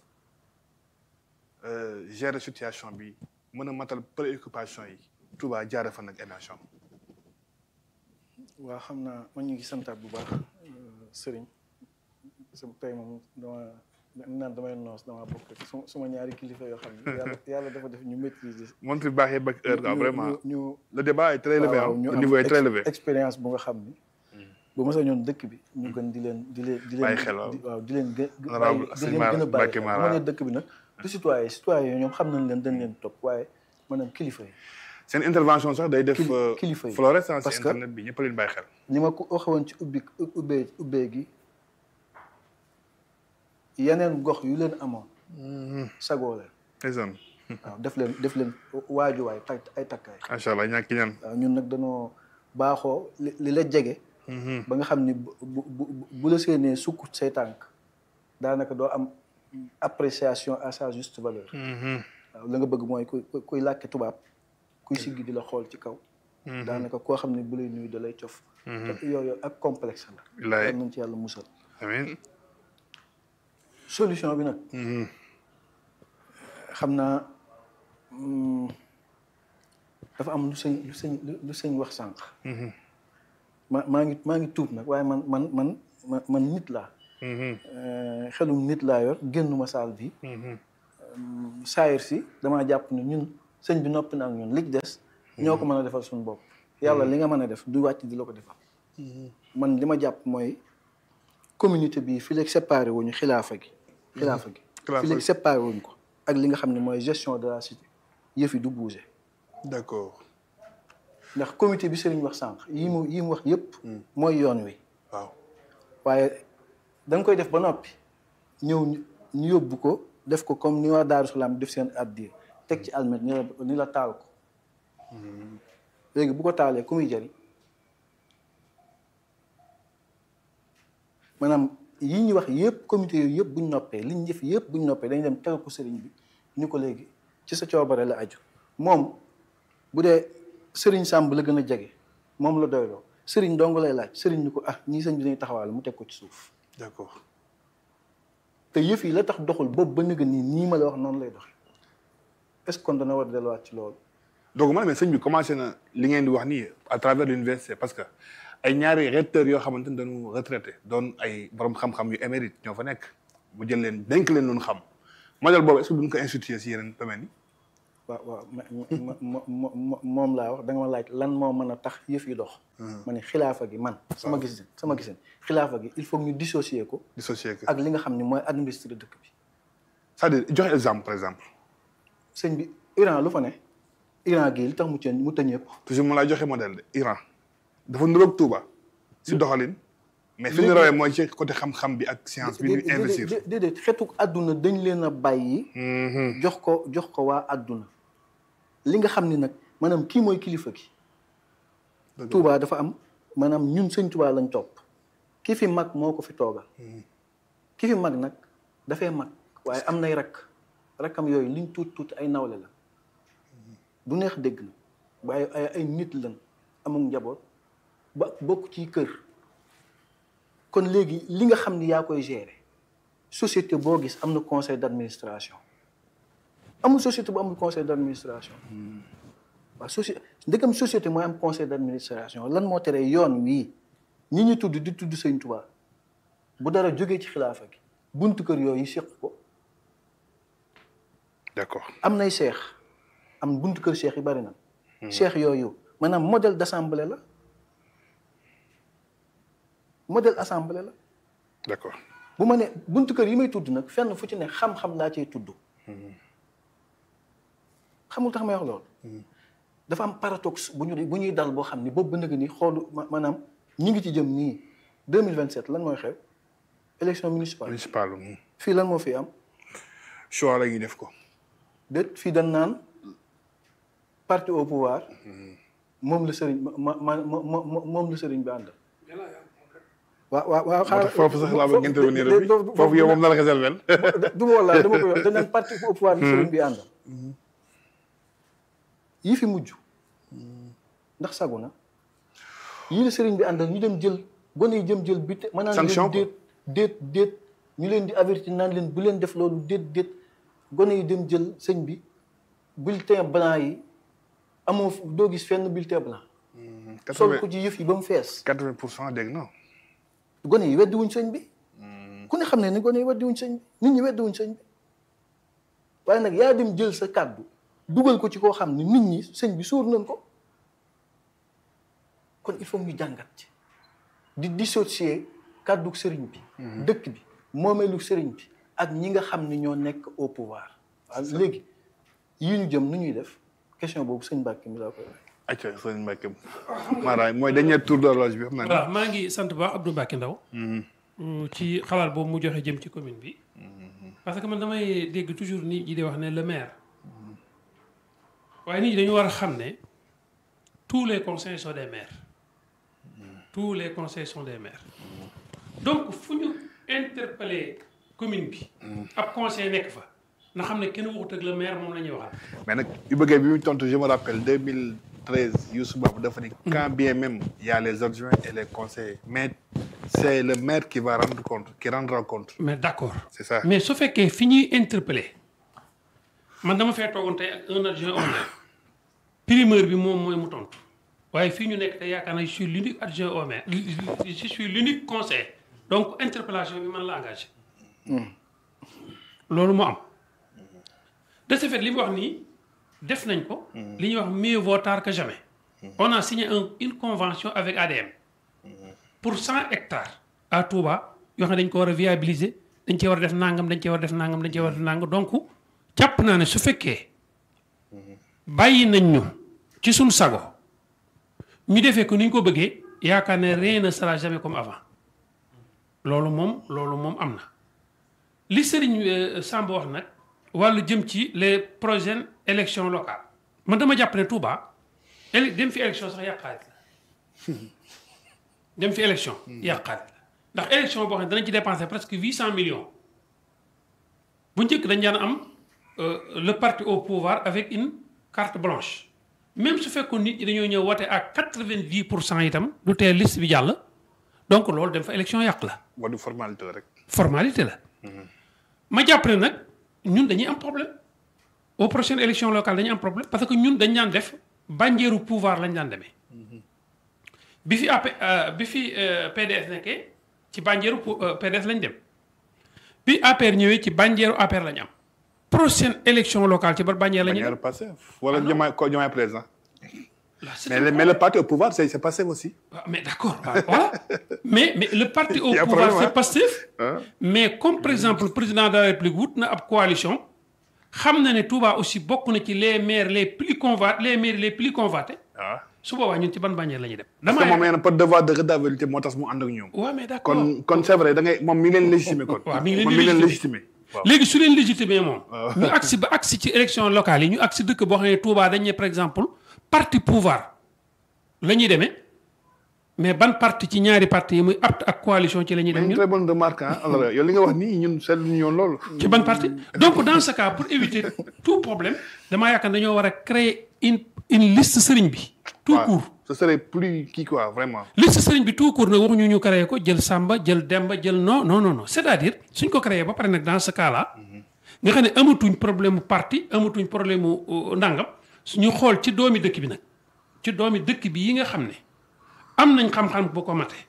euh, gérer situation bi mën a matal préoccupation yi Touba jaare fa nag émission waaw xam naa man ñu ngi santaat bu baax sëriñ sama tey moom dama naan damay noos dama bokk ak suma suma ñaari kilifa yoo xam ne yàlla yàlla dafa def ñu maîtriser moom fi baaxee ba heure quoi ñu- vraiment ñu ñu le débat est très élevé waaw hein. ñu le am niveau est très ex- élevé expérience bu nga xam ni bu ma sañoon dëkk bi ñu gën di leen di leen di leen Bàyyi xel, waaw. di- waaw di leen gë Honorable bàyyi- di Sëñ leen Mara gën a bàyyi Mbacké xel Mara. bu ma nee dëkk bi nag du citoyen citoyen yi ñoom xam nañ leen dañ leen topp waaye maanaam kilifa yi seen intervention sax day def Kili- euh, kilifa yi. fluorescence Parce ci que- internet bi ñëpp a leen bàyyi xel ni ma ko waxoon ci ubbi ubbee ubbee gi yeneen gox yu leen amoon sagoo leen ndeysaan waaw def leen def leen waajuwaay tay ay takkaay macha allah ñàkk ñaan waaw ñun nag dañoo baaxoo li li la jege ba nga xam ni bu bu bu- bu la seenee sukk say tànk daanaka doo am appréciation à sa juste valeur waaw la nga bëgg mooy kuy kuy- kuy làkke tubaab kuy siggi di la xool ci kaw daanaka koo xam ne bu lay nuyu da lay cof te yooyu ak complexe la Bilaay. yal nañ ci yàlla musal amiin solution bi nag xam naa mm, dafa am lu sëñ lu sëñ lu- lu sëñ wax sànq ma maa ngi maa ngi tuub nag waaye man man man man man nit laa Euh, xelum nit laa yor génnuma saal bi saayir si damaa jàpp ne ñun sëñ bi noppi na ak ñun li ci des ñoo ko mën a defal suñu bopp yàlla li nga mën a def du wàcc di la ko defal man li ma jàpp mooy communauté bi fi léegi séparé wuñu xilaafa gi xilaafa gi Xilaafa fi gi. léegi séparé wuñ ko ak li nga xam ne mooy gestion de la cité yëf yi du bouger d'accord ndax comité bi sëriñ wax sànq yi mu yi mu wax yëpp mooy yoon wi waaw waaye da nga koy def ba noppi ñëw ñu- ñu yóbbu ko def ko comme ni waa Daaru Salaam def seen addiya teg ci almet ni la ni la taal ko léegi bu ko taalee ku muy jariñ maanaam yi ñu wax yëpp comité yooyu yëpp buñ noppee liñ def yëpp buñ noppee dañ dem tegal ko sëriñ bi ni ko léegi ci sa coobare la aju moom bu dee sëriñ Sàmb la gën a jege moom la doyloo sëriñ dong lay laaj sëriñ ni ko ah ñii sëñ bi dañuy taxawaale mu teg ko ci suuf d'accord te yëf yi la tax doxul boobu ba nëgë nii nii ma la wax noonu lay doxe est-ce que kon dana war a delluwaat ci loolu donc man mais sëñ bi commencé na li ngeen di wax nii à travers l'université parce que ay ñaari recteurs yoo xamante ni dañu retraité doon ay borom xam-xam yu émérite ñoo fa nekk mu jël leen dénk leen loonu xam modèle boobu est-ce que duñ ko instituer si yeneen domaines yi waaw waaw ma ma ma ma moom laa wax da nga ma laaj lan moo mën a tax yëf yi dox. ma ne xilaafa gi man. sama gis sama gisin xilaafa gi il faut ñu dissocier ko. dissocier que ak li nga xam ne mooy administrer dëkk bi. c'est-à-dire joxe exemple par exemple sëñ bi Iran lu fa ne Iran gii li tax mu tëj mu tëj ñëpp. toujours mu lay joxe modèle de Iran dafa niroog Touba si doxalin mais fi ñu rawee mooy ci côté xam-xam bi ak science bi ñu investir déedéet déedéet xeetu àdduna dañ leen a bàyyi. jox ko jox ko waa àdduna. li nga xam ni nag maanaam kii mooy kilifa gi. Touba dafa am maanaam ñun sëñ Touba lañ topp. ki fi mag moo ko fi toogal. ki fi mag nag dafay mag waaye am nay rakk rakkam yooyu liñ tuut tuut ay nawle la. du neex dégg na waaye ay ay nit lañ amul njaboot ba bokk ci kër. kon léegi li nga xam ni yaa koy gérer société boo gis am na conseil d'administration amul société bu amul conseil d'administration waaw société ndegam société mooy am conseil d'administration lan moo tere yoon wii ñi ñu tudd di tudd Sëñ Tuubaa bu dara jógee ci xilaafa gi buntu kër yooyu séq ko d'accord am nay seex am buntu kër seex yi bari na seex yooyu maanaam modèle d'assemblée la modèle assemblée la d'accord bu ma ne buntu kër yi may tudd nag fenn fu ci ne xam-xam laa cay tudd xamul tax may wax loolu dafa am paradoxe bu ñu bu ñuy dal boo xam ni boobu ba nëgg ni xoolu maanaam ñi ngi ci jëm nii 2027 lan mooy xew élection municipale municipal fii lan moo fi am choix la ñuy def ko déet fii dañ naan parti au pouvoir moom la sëriñ ma ma ma moom la sëriñ bi àndal waaw waaw waaw xaaral foofu sax laa bëgg intervenir bi foofu yow moom na la ko selvel du ma walla dama koy wax dañ naan parti au pouvoir la sëriñ bi àndal yi fi mujj ndax sagu na yii la sëriñ bi àndal ñu dem jël gone yi jëm jël bi te ma naan sanction leen déet déet déet ñu leen di avertir naan leen bu leen def loolu déet déet gone yi dem jël sëñ bi bulletin blanc yi amoo doo gis fenn bulletin blanc sol ko ci yëf yi ba mu fees quatre-vingt pour cent dégg na gone yi weddi wuñ sëñ bi ku ne xam ne ni gone yi weddi wuñ sëñ bi nit ñi weddi wuñ sëñ bi waaye nag yaa dem jël sa kàddu dugal ko ci koo xam ne nit ñi sëñ bi suur nañ ko kon il faut ñu jàngat ci di dissocier kàddu sëriñ bi dëkk bi moomeelu sëriñ bi ak ñi nga xam ne ñoo nekk au pouvoir waaw léegi yii ñu jëm nu ñuy def question boobu sëñ Mbàkke mi laa koy wax acca sëñ Mbacke maanaam mooy dernier tour d'horloge bi xam naa voilà maa ngi sant baax Abdou Mbacke Ndaw ci xalaat boobu mu joxe jëm ci commune bi parce que man damay dégg toujours nit ñi di wax ne le maire waaye nit ñi dañu war a xam ne tous les conseils sont des maires tous les conseils sont des maires donc fu ñu interpeller commune bi ab conseil nekk fa na xam ne kenn waxut ak le maire moom la ñuy waxal mais nag yu bëggee bi mu tontu je me rappelle 2013 Youssou Babou dafa ni quand bien même il y a les adjoints et les conseillers mais c'est le maire qui va rendre compte qui rendra compte mais d'accord c'est ça mais su fekkee fi ñuy interpeller man dama fee toogoon tey ak un adjoint au maire primeur bi moom mooy mu tontu waaye fii ñu nekk te yaakaar naa je suis l'unique adjoint au maire je suis l'unique conseiller donc interpellation bi man la engagé loolu moo am de ce fait li mu wax nii def nañ ko li ñuy wax mieux vaut tard que jamais on a signé un une convention avec ADM pour cent hectares à Touba yoo xam ne dañ ko war a viabiliser dañ cee war a def nangam dañ cee war a def nangam dañ cee war a def nangam donc jàpp naa ne su fekkee bàyyi nañ ñu ci suñ sago ñu defee ko ni ñu ko bëggee yaakaar ne rien ne sera jamais comme avant loolu moom loolu moom am na li Serigne Samb wax nag wàllu jëm ci les prochaines élections locales man dama jàpp ne Touba éle dem fi élection sax yàqaat la dem fi élection yàqaat la ndax élection boo xam ne danañ ci dépenser presque huit cent millions bu njëkk dañ daan am le parti au pouvoir avec une carte blanche même su fekkoon nit ñi dañoo ñëw wote ak quatre-vingt-dix pour cent itam du tee liste bi jàll donc loolu dem fa élection yàq la wala formalité la rek formalité la ma jàpp ne nag ñun dañuy am problème aux prochaines élections locales dañuy am problème parce que ñun dañ daan def banjeeru pouvoir lañ daan demee bi fi AP bi fi PDS nekkee ci banjeeru PDS lañ dem bi APR ñëwee ci banjeeru APR lañ am prochaine élection locale ci bar Bandière la ñuy Bannière dem Pastef wala Diomaye ko Diomaye président Là, c'est mais un le, mais le parti au pouvoir c'est c'est Pastef aussi Ah, mais d'accord waaw, voilà mais mais le parti au Il y a pouvoir problème, c'est hein. Pastef Hein? mais comme par exemple le président de la République wut na ab coalition xam na ne Touba aussi bokk na ci les maires les plus conva les maires les plus convoités waaw su boobaa ñun ci ban Bandière la ñuy dem. parce que moom nee na par devoir de redevabilité moo tax mu ànd ak ñoom waaw mais d'accord kon kon c'est vrai da ngay moom mi ngi leen légitimé kon waaw mi ngi leen moom di mi ngi leen légitimé. légitimé waaw léegi su leen légitimé moom. waaw. ñu agsi ba agsi ci élection locale yi ñu agsi dëkk boo xam ne Touba dañ ne par exemple parti pouvoir la ñuy demee mais ban parti ci ñaari parti yi muy apte ak coalition ci la ñuy mais dem une ñun. très bonne remarque ah alors yow li nga wax nii ñun seetlu ñu yoon loolu ci ban parti donc dans ce cas pour éviter tout problème damaa yaakaar ne dañoo war a créer une une liste sëriñ bi. tout waaw court ce serait plus kii quoi vraiment liste sëriñ bi tout court nag waxuñu ñu créé ko jël Samba jël Demba jël non non non non c'est-à-dire suñ ko créé ba pare nag dans ce cas là nga xam ne amatuñ problème mu parti amatuñ problème mu euh, ndàngam suñu xool ci doomi dëkk bi nag ci doomi dëkk bi yi nga xam ne am nañ xam-xam bu ko mate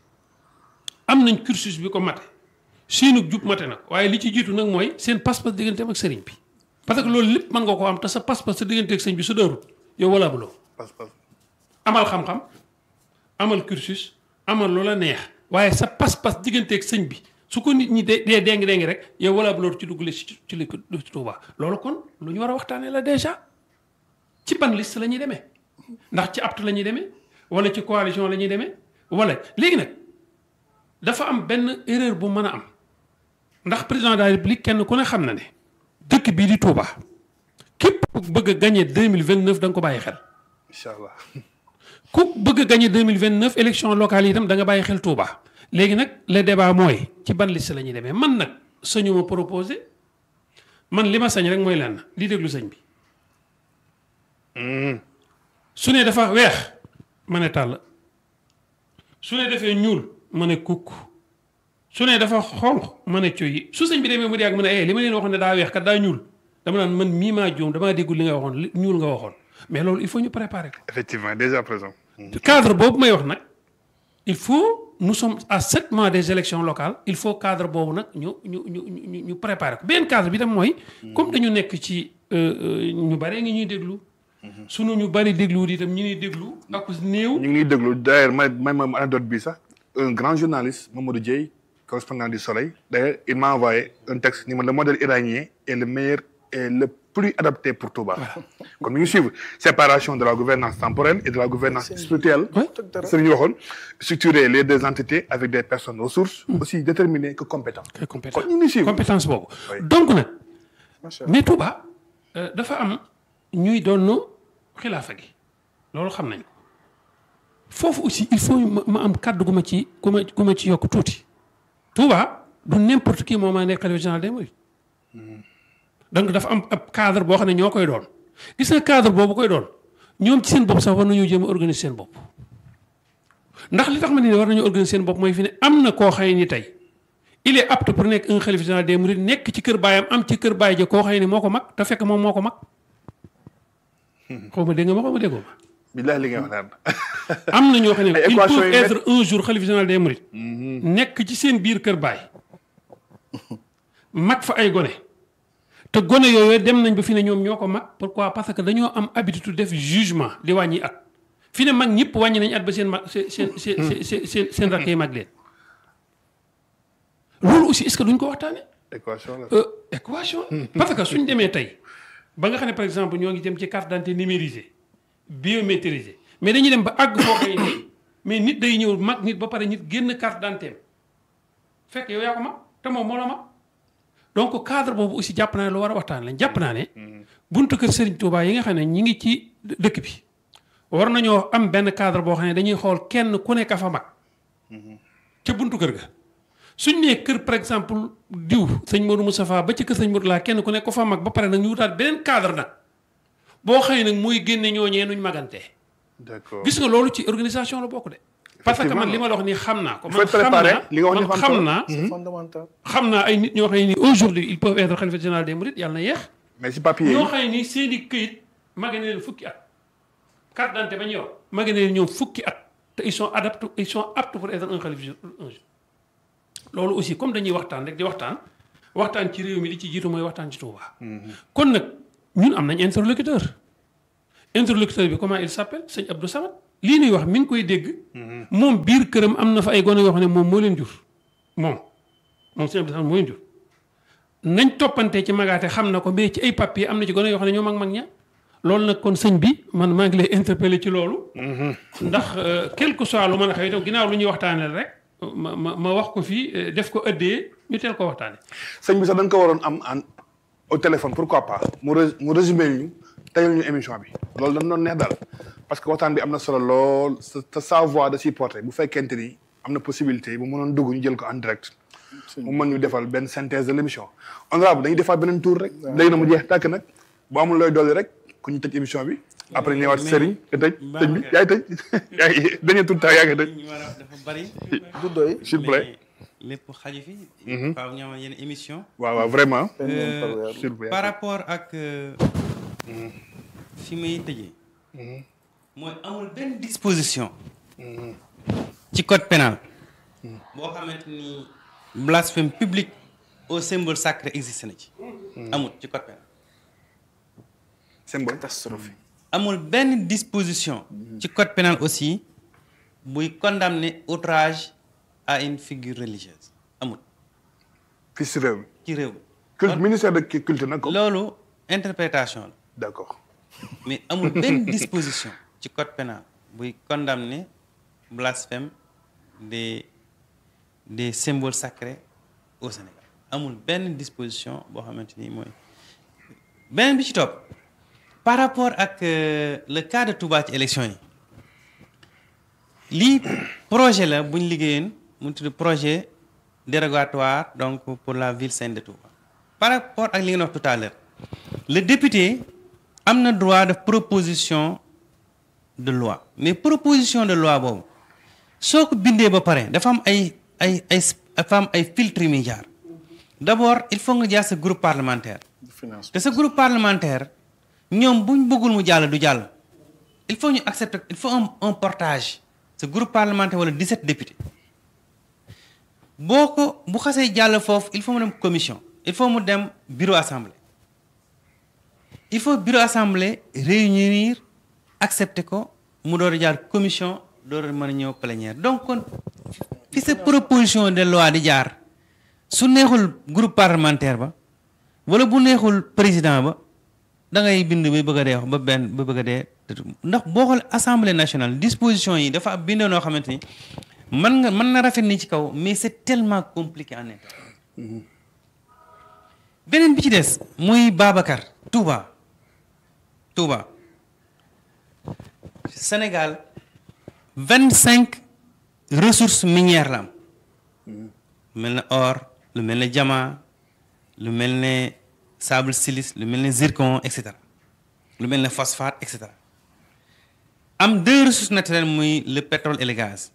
am nañ cursus bi ko mate seenu jub mate nag waaye li ci jiitu nag mooy seen pas-pas digganteem ak sëriñ bi parce que loolu lépp mën nga ko am te sa pas-pas sa diggante ak sëriñ bi su dërut yow wala buloo parce que amal xam-xam amal cursus amal loola neex waaye sa pas-pas digganteeg sëñ bi su ko nit ñi dee dee déngi déngi rek yow wala bu loolu ci duggale ci ci li ci Tuuba loolu kon lu ñu war a waxtaanee la déjà ci ban liste la ñuy demee ndax ci apte la ñuy demee wala ci coalition la ñuy demee wala léegi nag dafa am benn erreur bu mën a am ndax président de la république kenn ku ne xam na ne dëkk bii di Touba képp ku bëgg a gagné deux mille vingt neuf da nga ko bàyyi xel. incha allah ku bëgg a gagné deux mille vingt neuf élection locale yi itam da nga bàyyi xel Touba léegi nag le débat mooy ci ban liste la ñuy demee man nag sañu ma proposé man li ma sañ rek mooy lenn di déglu sëñ bi su ne dafa weex ma ne tàll su ne defee ñuul ma ne kukk su ne dafa xonq ma ne coyi su sëñ bi demee mu di ak ma ne eh li ma leen waxoon ne daa weex kat daa ñuul dama naan man mii maa juum damaa déggul li nga waxoon li ñuul nga waxoon mais loolu il faut ñu préparer ko. effectivement déjà présent cadre boobu may wax nag il faut nous sommes à sept mois des élections locales il faut cadre boobu nag ñu ñu ñu ñu ñu préparer ko benn cadre bi tam mooy. comme dañu nekk ci ñu bare ngi ñuy déglu. sunu ñu bari déglu itam ñu ñuy déglu ak néew. ñu ngi ñuy déglu d'ailleurs may may ma anecdote bi sax un grand journaliste Mamadou Dieye correspondant du Soleil d'ailleurs il m'a envoyé un texte ni ma le modèle iranien est le meilleur et le plus adapté pour Touba kon mi ngi suivre séparation de la gouvernance temporelle et de la gouvernance spirituelle sëriñ waxoon structurer les deux entités avec des personnes ressources aussi déterminées que compétentes très compétent kon ñu ngi suivre compétence boobu. Oui. donc nag macha allah mais Touba euh, dafa am ñuy doon xilaafa gi loolu xam nañ ko foofu aussi il faut ma ma am kàddu gu ma ci gu ma gu ma ci yokk tuuti Touba du n'importe qui moo ma nekk xalifa général des mourides donc dafa am ab cadre boo xam ne ñoo koy doon gis nga cadre boobu koy doon ñoom ci seen bopp sax war nañoo jéem a organiser seen bopp ndax li tax ma ne war nañoo organiser seen bopp mooy fi ne am na koo xëy ni tey il est apte pour nekk un xalifa général des mourides nekk ci kër baayam am ci kër baay ja koo xëy ni moo ko mag te fekk moom moo ko mag xaw ma dégg nga ma xaw ma déggoo ma billahi li nga wax naan am na ñoo xam ne Ay ils équations peuvent yu être un jour xalifa général des mourides nekk ci seen biir kër baay mag fa ay gone te gone yooyu dem nañ ba fi ne ñoom ñoo ko mag pourquoi parce que dañoo am habitude def jugement di wàññi at fi ne mag ñëpp wàññi nañ at ba seen mag seen seen seen seen seen seen rakk yi mag leen loolu aussi est-ce que duñ ko waxtaane équation la Euh, équation parce que suñ demee tey ba nga xam ne par exemple ñoo ngi jëm ci carte d'identité numérisée biométrisée mais dañuy dem ba àgg foo xëy nii mais nit day ñëw mag nit ba pare nit génn carte d'identité fekk yow yaa ko mag te moom moo la mag donc cadre boobu aussi jàpp naa ne lu war a waxtaan lañ jàpp naa ne buntu kër Serigne Touba yi nga xam ne ñi ngi ci dëkk bi war nañoo am benn cadre boo xam ne dañuy xool kenn ku nekk a fa mag ca buntu kër ga suñ nee kër par exemple diw sëñ Modou Moustapha ba ci kër sëñ Modou laa kenn ku nekk ko fa mag ba pare nag ñu wutaat beneen cadre nag boo xëy nag mooy génne ñooñee nuñ magantee d'accord gis nga loolu ci organisation la bokk de parce que man li ma la wax nii xam naa ko Il faut man être xam préparé. naa Li nga wax ni man dafa am xam solo. naa c'est fondamental xam naa ay nit ñoo xam ne nii aujourd'hui ils peuvent être xalifa général des mourides yàlla na yeex mais si papier yi ñoo xam ne nii seen i këyit mage na leen fukki at carte d'identité ba ñu yor mage na leen ñoom fukki at te ils sont adaptés ils sont aptes pour être un xalif un jour loolu aussi comme dañuy waxtaan rek di waxtaan waxtaan ci réew mi li ci jiitu mooy waxtaan ci Touba. kon nag ñun am nañ interlocuteur interlocuteur bi comment il s'appelle sëñ Abdou Samad lii nuy wax mi ngi koy dégg. moom biir këram am na fa ay gone yoo xam ne moom moo leen jur moom moom sëñ Abdou Samad moo leen jur. nañ toppante ci magaate xam na ko mais ci ay papier am na ci gone yoo xam ne ñoo mag mag ña loolu nag kon sëñ bi man maa ngi lay interpeller ci loolu. ndax quel que soit lu mën a xew itam ginnaaw lu ñuy waxtaanee rek ma ma ma wax ko fii def ko ëddee ñu teel ko waxtaanee. sëñ bi sax da nga ko waroon am en au téléphone pourquoi pas mu rés mu résumé ñu teyal ñu émission bi loolu dañ doon neex daal parce que waxtaan bi am na solo lool sa sa sa voix da ciy porté bu fekkente ni am na possibilité bu mënoon dugg ñu jël ko en direct. mu mën ñu defal benn synthèse de l' émission. honorable dañuy defaat beneen tour rek. léegi na mu jeex tàkk nag bu amul looy dolli rek ku ñu tëj émission bi. après ñëwaat Serigne te tëj tëj bi yaay tëj yaay dañuy tout temps yaa ngi tëj. ñu war a dafa bari. du doy. s'il vous plaît. mais lépp xaju fi. waaw ñoo yenn émission. waaw waaw vraiment. Euh, s'il vous plaît. par rapport ak euh, fi may tëjee. mooy amul benn disposition. ci code pénal. boo xamante ni blasphème public au symbole sacré existe na ci. amul ci code pénal. symbole. catastrophe. amul benn disposition. ci code pénal aussi buy condamner outrage à une figure religieuse amul fii si réew mi. ci réew mi. culte ministère de culture nag ko. loolu interprétation la. d' accord. mais amul benn disposition ci code pénal buy condamner blasphème des des symboles sacrés au Sénégal amul benn disposition boo xamante ni mooy beneen bi ci topp par rapport ak euh, le cas de Touba ci élection yi lii projet la bu ñu liggéeyoon mu tudd projet dérogatoire donc pour la ville sainte de Touba par rapport ak li ngeen wax tout à l'heure le député am na droit de proposition de loi mais proposition de loi boobu soo ko bindee ba pare dafa am ay ay ay dafa am ay filtres yu muy jaar d'abord il faut nga jaar sa groupe parlementaire finance te sa groupe parlementaire ñoom buñ bëggul mu jàll du jàll il faut ñu accepter il faut un un portage sa groupe parlementaire wala 17 députés boo ko bu xasee jàll foofu il faut mu dem commission il faut mu dem bureau assemblée il faut bureau assemblée réunir accepter ko mu door a jaar commission door a mën a ñëw plénière donc kon fi sa proposition de loi di jaar su neexul groupe parlementaire ba wala bu neexul président ba da ngay bind ba bëgg a dee ba benn ba bëgg a dee ndax boo xool assemblée nationale disposition yi dafa bindoo noo xamante ni mën nga mën na rafet ni ci kaw mais c'est tellement compliqué en interne beneen bi ci des muy Babacar Touba Touba Sénégal vingt cinq ressources minières la am lu mel ne or lu mel ne diamant lu mel ne sable silice lu mel ne zircon et cetera lu mel ne phosphate et cetera am deux ressources naturelles muy le pétrole et le gaz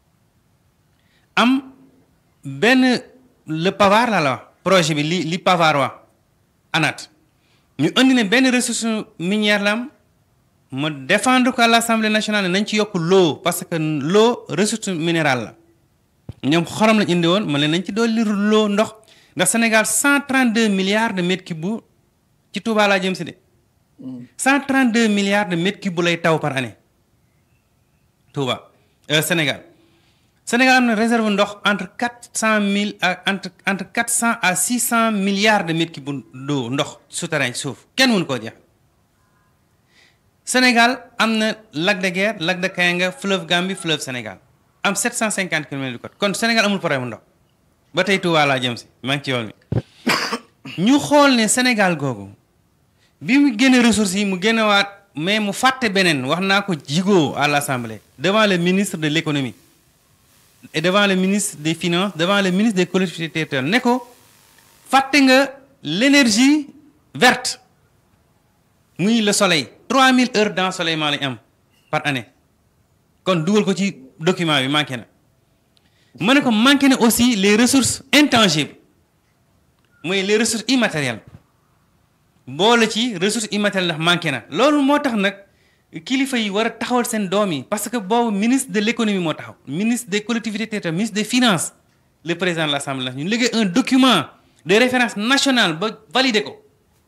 am benn le Pavard la la wax projet bi li li Pavard wax ANAT ñu indi ne benn ressource minière la am ma défendre ko à l'Assemblée nationale ne nañ ci yokk l'eau parce que l'eau ressource minérale la ñoom xorom lañ indi woon ma leen nañ ci dolli l'eau ndox ndax Sénégal 132 milliards de mètres cubes bu ci Touba laa jëm si de 132 milliards de mètres cubes bu lay taw par année Touba euh, Sénégal Sénégal am na réserve ndox entre 400 mille ak entre entre 400 à 600 milliards de mètres cubes d'eau ndox souterrain ci suuf kenn mënu koo jeex Sénégal am na lac de Guiers lac de Kayanga fleuve Gambie fleuve Sénégal am 750 kilomètres de côte kon Sénégal amul problème mu ndox ba tey Touba laa jëm si maa ngi ci yoon wi ñu xool ne Sénégal googu bi mu génne ressources yi mu génnewaat mais mu fàtte beneen wax naa ko jigoo à l'Assemblée devant le ministre de l'économie et devant le ministre des finances devant le ministre des collectivités territoriales ne ko fàtte nga l'énergie verte muy le soleil 3000 heures d'ensoleillement lañ am par année kon dugal ko ci document bi manqué na ma ne ko manqué na aussi les ressources intangibles mooy les ressources immatérielles boole ci ressources immatérielles ndax manqué na loolu moo tax nag kilifa yi war a taxawal seen doom yi parce que boobu ministre de l'économie moo taxaw ministre des collectivités territoriales ministre des finances le président de l'Assemblée nationale ñu liggéey un document de référence nationale ba validé ko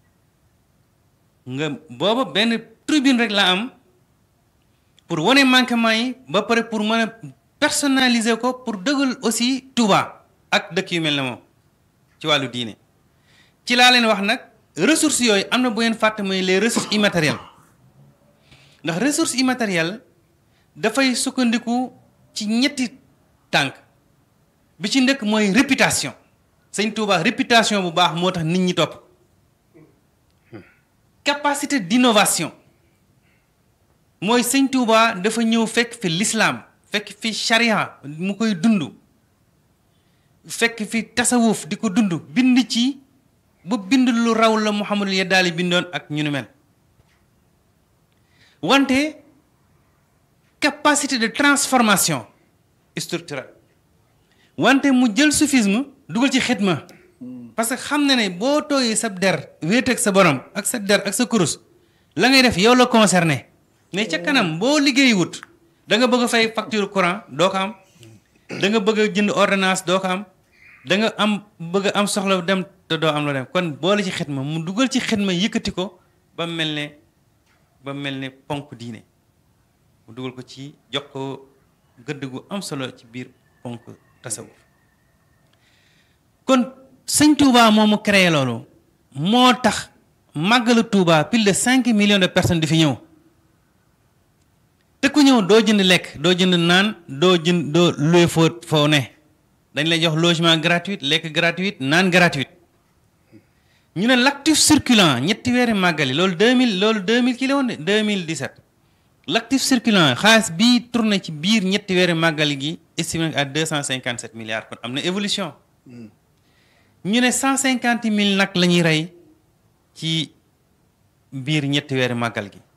nga booba benn tribune rek la am pour wane manquement yi ba pare pour mën a personnaliser ko pour dëggal aussi Touba ak dëkk yu mel ne moom ci wàllu diine ci laa leen wax nag ressources yooyu am na bu ngeen fàtte mooy les ressources immatérielles ndax ressources immatérielles dafay sukkandiku ci ñetti tànk bi ci ndëkk mooy réputation sëñ Touba réputation bu baax moo tax nit ñi topp capacité d'innovation mooy sëñ Touba dafa ñëw fekk fi l'islam fekk fi charia mu koy dund fekk fi tasawuf di ko dund bind ci ba bind lu raw la Muhammadul Yaddaali bindoon ak ñu nu mel wante capacité de transformation structurelle wante mu jël soufisme dugal ci xidma parce que xam na ne boo tooyee sa der wéet ak sa borom ak sa der ak sa kurus la ngay def yow la concerné mais ca kanam boo liggéey wut da nga bëgg a fay facture courant doo ko am da nga bëgg a jënd ordonnance doo ko am da nga am bëgg a am soxla dem te doo am loo dem kon boole ci xidma mu dugal ci xidma yëkkati ko ba mel ne ba mel ne ponk diine mu dugal ko ci jox ko gëdd gu am solo ci biir ponk tasawuf kon sëñ Touba moomu créé loolu moo tax màggalu Touba plus de cinq millions de personnes di fi ñëw te ku ñëw doo jënd lekk doo jënd naan doo jënd doo loué foo foo ne dañ lay jox logement gratuit lekk gratuit naan gratuit ñu ne l'actif circulant ñetti weeri màggali loolu 2000 loolu 2000 kilo woon de 2017 l'actif circulant xaalis bii tourné ci biir ñetti weeri màggali gi estimé à 257 milliards kon am na évolution ñu ne 150 mille nag la ñuy rey ci biir ñetti weeri màggal gi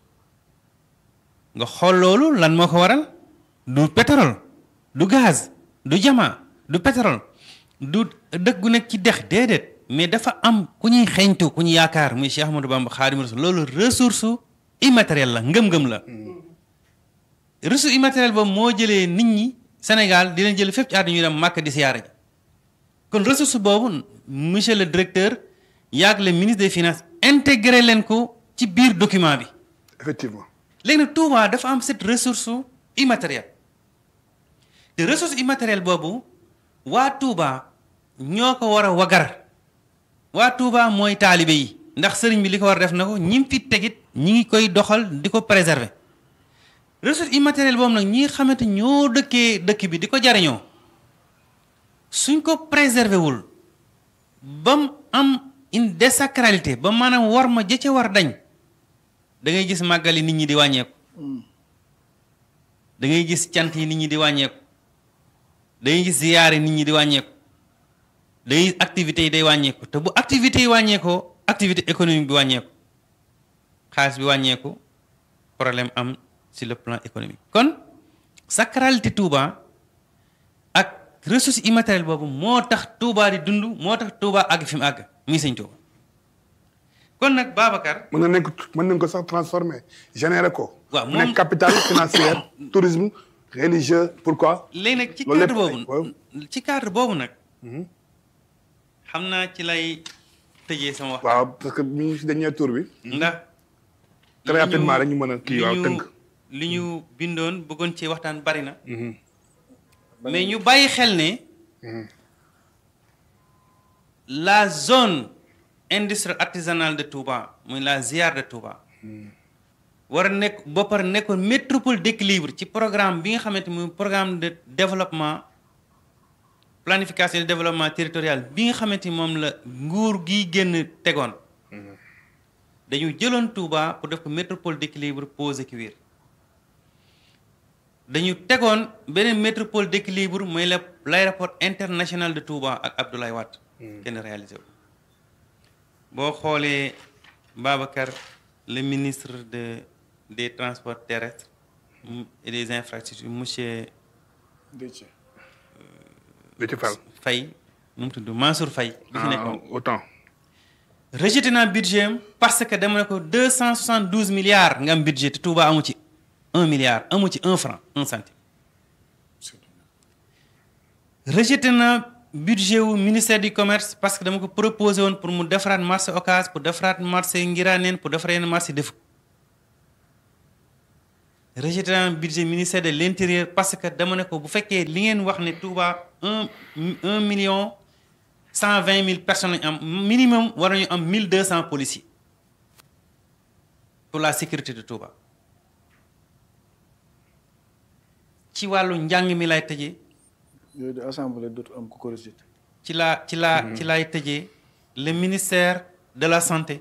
nga xool loolu lan moo ko waral du pétrole du gaz du jama du pétrole du dëkk gu nekk ci dex déedéet mais dafa am ku ñuy xeeñtu ku ñu yaakaar muy Cheikh Ahmadou Bamba Xaadimu Rasuul loolu ressource immatérielle la ngëm-ngëm la ressource immatérielle boobu moo jëlee nit ñi Sénégal di leen jël fépp ci àdduna ñu dem Màkka di siyaara ji kon ressource boobu monsieur le directeur yaag le ministre des finances intégré leen ko ci biir document bi effectivement léegi nag Touba dafa am cette ressource immatérielle te ressource immatérielle boobu waa Touba ñoo ko war a wagar waa Touba mooy taalibe yi ndax sëriñ bi li ko war a def na ko ñi fi tegit ñi ngi koy doxal di ko préserver ressource immatérielle boobu nag ñi nga xamante ñoo dëkkee dëkk bi di ko jariñoo suñ ko préserver wul ba mu am une désacralité ba maanaam war ma jëcce war dañ da ngay gis màggali nit ñi di wàññeeku da ngay gis cant yi nit ñi di wàññeeku da ngay gis ziyaare nit ñi di wàññeeku da ngay gis activités yi day wàññeeku te bu activités yi wàññeekoo activité économique bi wàññeeku xaalis bi wàññeeku problème am sur le plan économique kon sacralité Touba ak ressource immatérielle boobu moo tax Touba di dund moo tax Touba àgg fi mu àgg muy sëñ Touba kon nag Babacar. mën nañ ko mën nañ ko sax transformer générer ko. waaw mu nekk capital financière tourisme religieux pourquoi. léegi nag ci loolu cadre lépp boobu ci cadre boobu nag. xam naa ci lay tëjee sama wax. waaw parce que mi ngi si dernier tour bi. ndax. très li ñu- rapidement rek ñu mën a kii waaw li ñu- tënk. li ñu bindoon bëggoon ci waxtaan bari na. mais ñu bàyyi xel ne. la zone industrielle artisanale de Touba muy la ZIAR de Touba. war a nekk ba pare nekkoon métropole d'équilibre ci programme bi nga xamante muy programme de développement planification de développement territorial bi nga xamante ni moom la nguur gi génn tegoon. dañu jëloon Touba pour def ko métropole d'équilibre pose cuir dañu tegoon beneen métropole d'équilibre mooy la l'aéroport international de Touba ak Abdoulaye Wade. kenn réalisé wu. boo xoolee Babacar le ministre de des transports terrestres mm, et des infrastructures monsieur da ci fal. Faye nu mu tudd Mansour Faye. bi fi ah nekkoon autant. rejeté naa budget am parce que dama ne ko deux cent soixante douze milliards nga am budget te Touba amu ci un milliard amu ci un franc un centime rejeté naa budget wu ministère du commerce parce que dama ko proposé woon pour mu defaraat marché Ocass pour defaraat marché Ngiraneen pour defaraat yenn marché def rejeté naa budget ministère de l'intérieur parce que dama ne ko bu fekkee li ngeen wax ne Touba un un million cent vingt mille personnes lañu am minimum war nañu am mille deux cent policiers pour la sécurité de Touba ci wàllu njàng mi lay tëjee yooyu de assemblée dootu am ku ko rejeté ci laa ci laa ci laay tëjee le ministère de la santé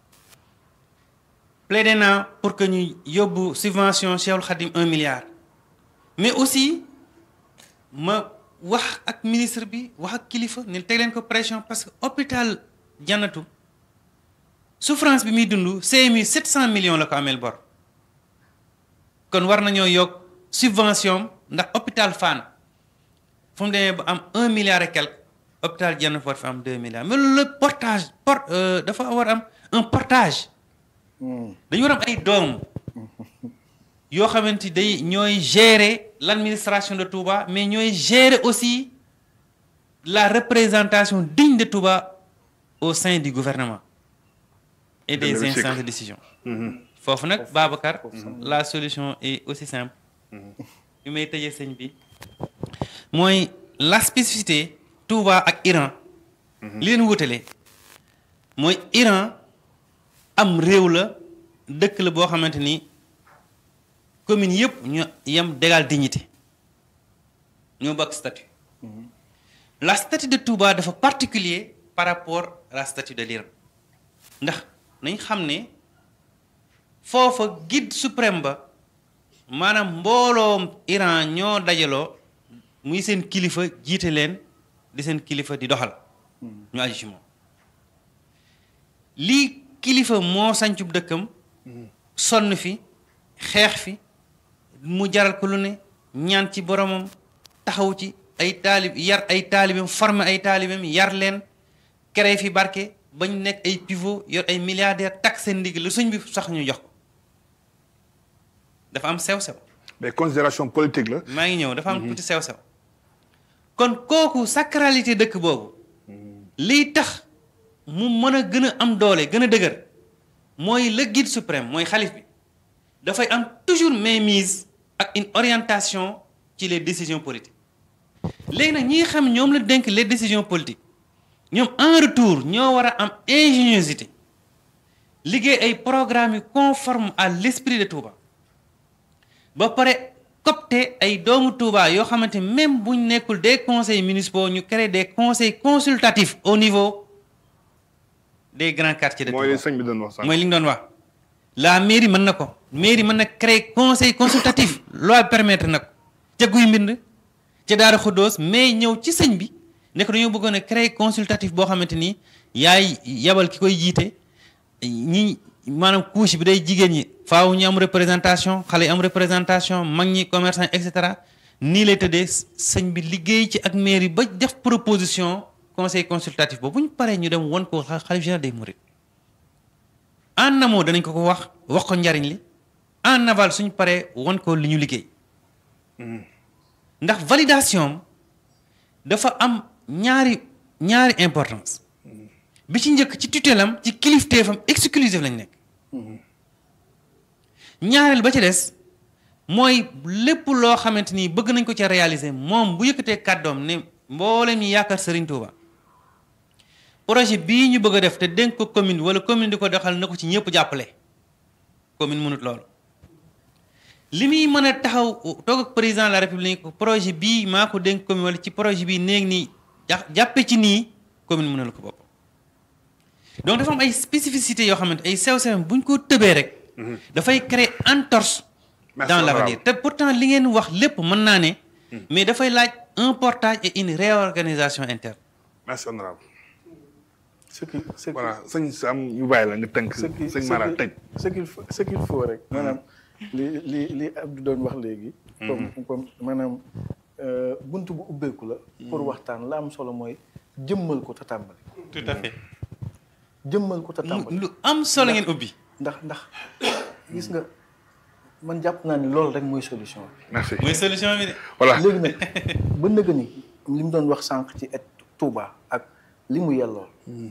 plaidé naa pour que ñu yóbbu subvention Cheikhul Khadim un milliard mais aussi ma wax ak ministre bi wax ak kilifa ne teg leen ko pression parce que hôpital Jannatu souffrance bi muy dund CMU 700 millions la ko ameel bor kon war nañoo yokk subvention ndax hôpital Fann fu mu demee ba am un milliard et quelque hôpital Jannatu war fi am deux milliards mais loolu la portage port dafa war am un portage dañu war am ay doom yoo xamante day ñooy gérer l'administration de Touba mais ñooy gérer aussi la représentation digne de Touba au sein du gouvernement et des Dëgg la, instances de décision foofu nag Babacar la solution est aussi simple bi may tëjee sëñ bi mooy la spécificité Touba ak Iran li leen wutale mooy Iran am réew la dëkk la boo xamante ni commune yëpp ñu yem d'égal dignité ñoo bokk statut la statut de Touba dafa particulier par rapport à la statut de l'Iran ndax nañ xam ne foofa guide suprême ba maanaam mbooloom Iran ñoo dajaloo muy seen kilifa jiite leen di seen kilifa di doxal ñu aju ci moom lii kilifa moo sancub dëkkam sonn fi xeex fi mu jaral ko lu ne ñaan ci boromam taxaw ci ay taalib yar ay taalibam former ay taalibam yar leen créé fi barke bañ nekk ay pivot yor ay milliardaires tak seen ndigg lu suñ bi sax ñu jox ko dafa am sew-sew mais considération politique la. maa ngi ñëw dafa am tuuti sew-sew kon kooku sacralité dëkk boobu liy tax mu mën a gën a am doole gën a dëgër mooy le guide suprême mooy xalif bi dafay am toujours mainmise ak une orientation ci les décisions politiques léegi nag ñi xam ñoom la dénk les décisions politiques ñoom en retour ñoo war a am ingéniosité liggéey ay programmes yu conforme à l'esprit de Touba ba pare copte ay doomu Touba yoo xamante même buñ nekkul des conseils municipaux ñu créer des conseils consultatifs au niveau des grands quartiers de mooy li Touba sëñ bi doon wax sànq. mooy li ñu doon wax la mairie mën na ko mairie mën na créer conseil consultatif loi permettre na ko ca guy mbind ca Daara Xuddoos mais ñëw ci sëñ bi ne ko dañoo bëggoon a créer consultatif boo xamante ni yaay yabal ki koy jiite ñi maanaam couche bi day jigéen ñi faaw ñu am représentation xale yi am représentation mag ñi commerçant et cetera nii lay tëddee sëñ bi liggéey ci ak mairie ba def proposition conseil consultatif boobu bu ñu paree ñu dem won ko xalif général des mourides en amont danañ ko ko wax wax ko njariñ li en aval suñ paree won ko li ñu liggéey ndax validation dafa am ñaari ñaari importance bi ci njëkk ci tutelam ci kilifteefam exclusif lañ nekk ñaareel ba ci des mooy lépp loo xamante ni bëgg nañ ko ca réaliser moom bu yëkkatee kàddoom ne mboolem ñi yaakaar Serigne Touba projet bii ñu bëgg a def te dénk ko commune wala commune di ko doxal na ko ci ñëpp jàppale commune mënut loolu li muy mën a taxaw toog ak président de la république projet bii maa ko dénk commune wala ci projet bii néeg nii ja jàppe ci nii commune mënal ko bopp donc dafa am ay spécificités yoo xamante ay sew-sew bu ñu ko tëbee rek dafay créer entorse Merci, dans honorable. l'avenir te pourtant li ngeen wax lépp mën naa ne mais dafay laaj un portage et une réorganisation interne merci honorable ce qui ce qui voilà sëñ Sam ñu bàyyi la nga tënk ce qui sëñ Mara tëj. ce qu'il faut ce qu'il faut rek maanaam li li li Abdou doon wax léegi comme comme maanaam euh, bunt bu ubbeeku la pour waxtaan la am solo mooy jëmmal ko te tàmbali tout à fait jëmmal ko te tàmbali lu am solo ngeen ubbi ndax ndax gis nga man jàpp naa ni loolu rek mooy solution bi merci mooy solution bi de voilà léegi nag ba nëga ni li mu doon wax sànq ci et Touba ak li mu yellool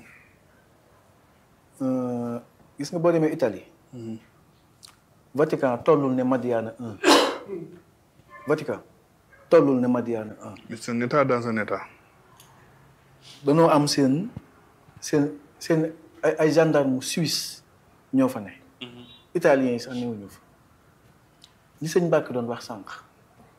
Euh, gis nga boo demee Italie Vatican tollul ne Madiana un Vatican tollul ne Madiana un Mais c'est un état dans un état. danoo am seen seen seen ay ay gendarme suisse ñoo fa ne italiens yi sax ñëwuñu fa li sëñ Mbàkke doon wax sànq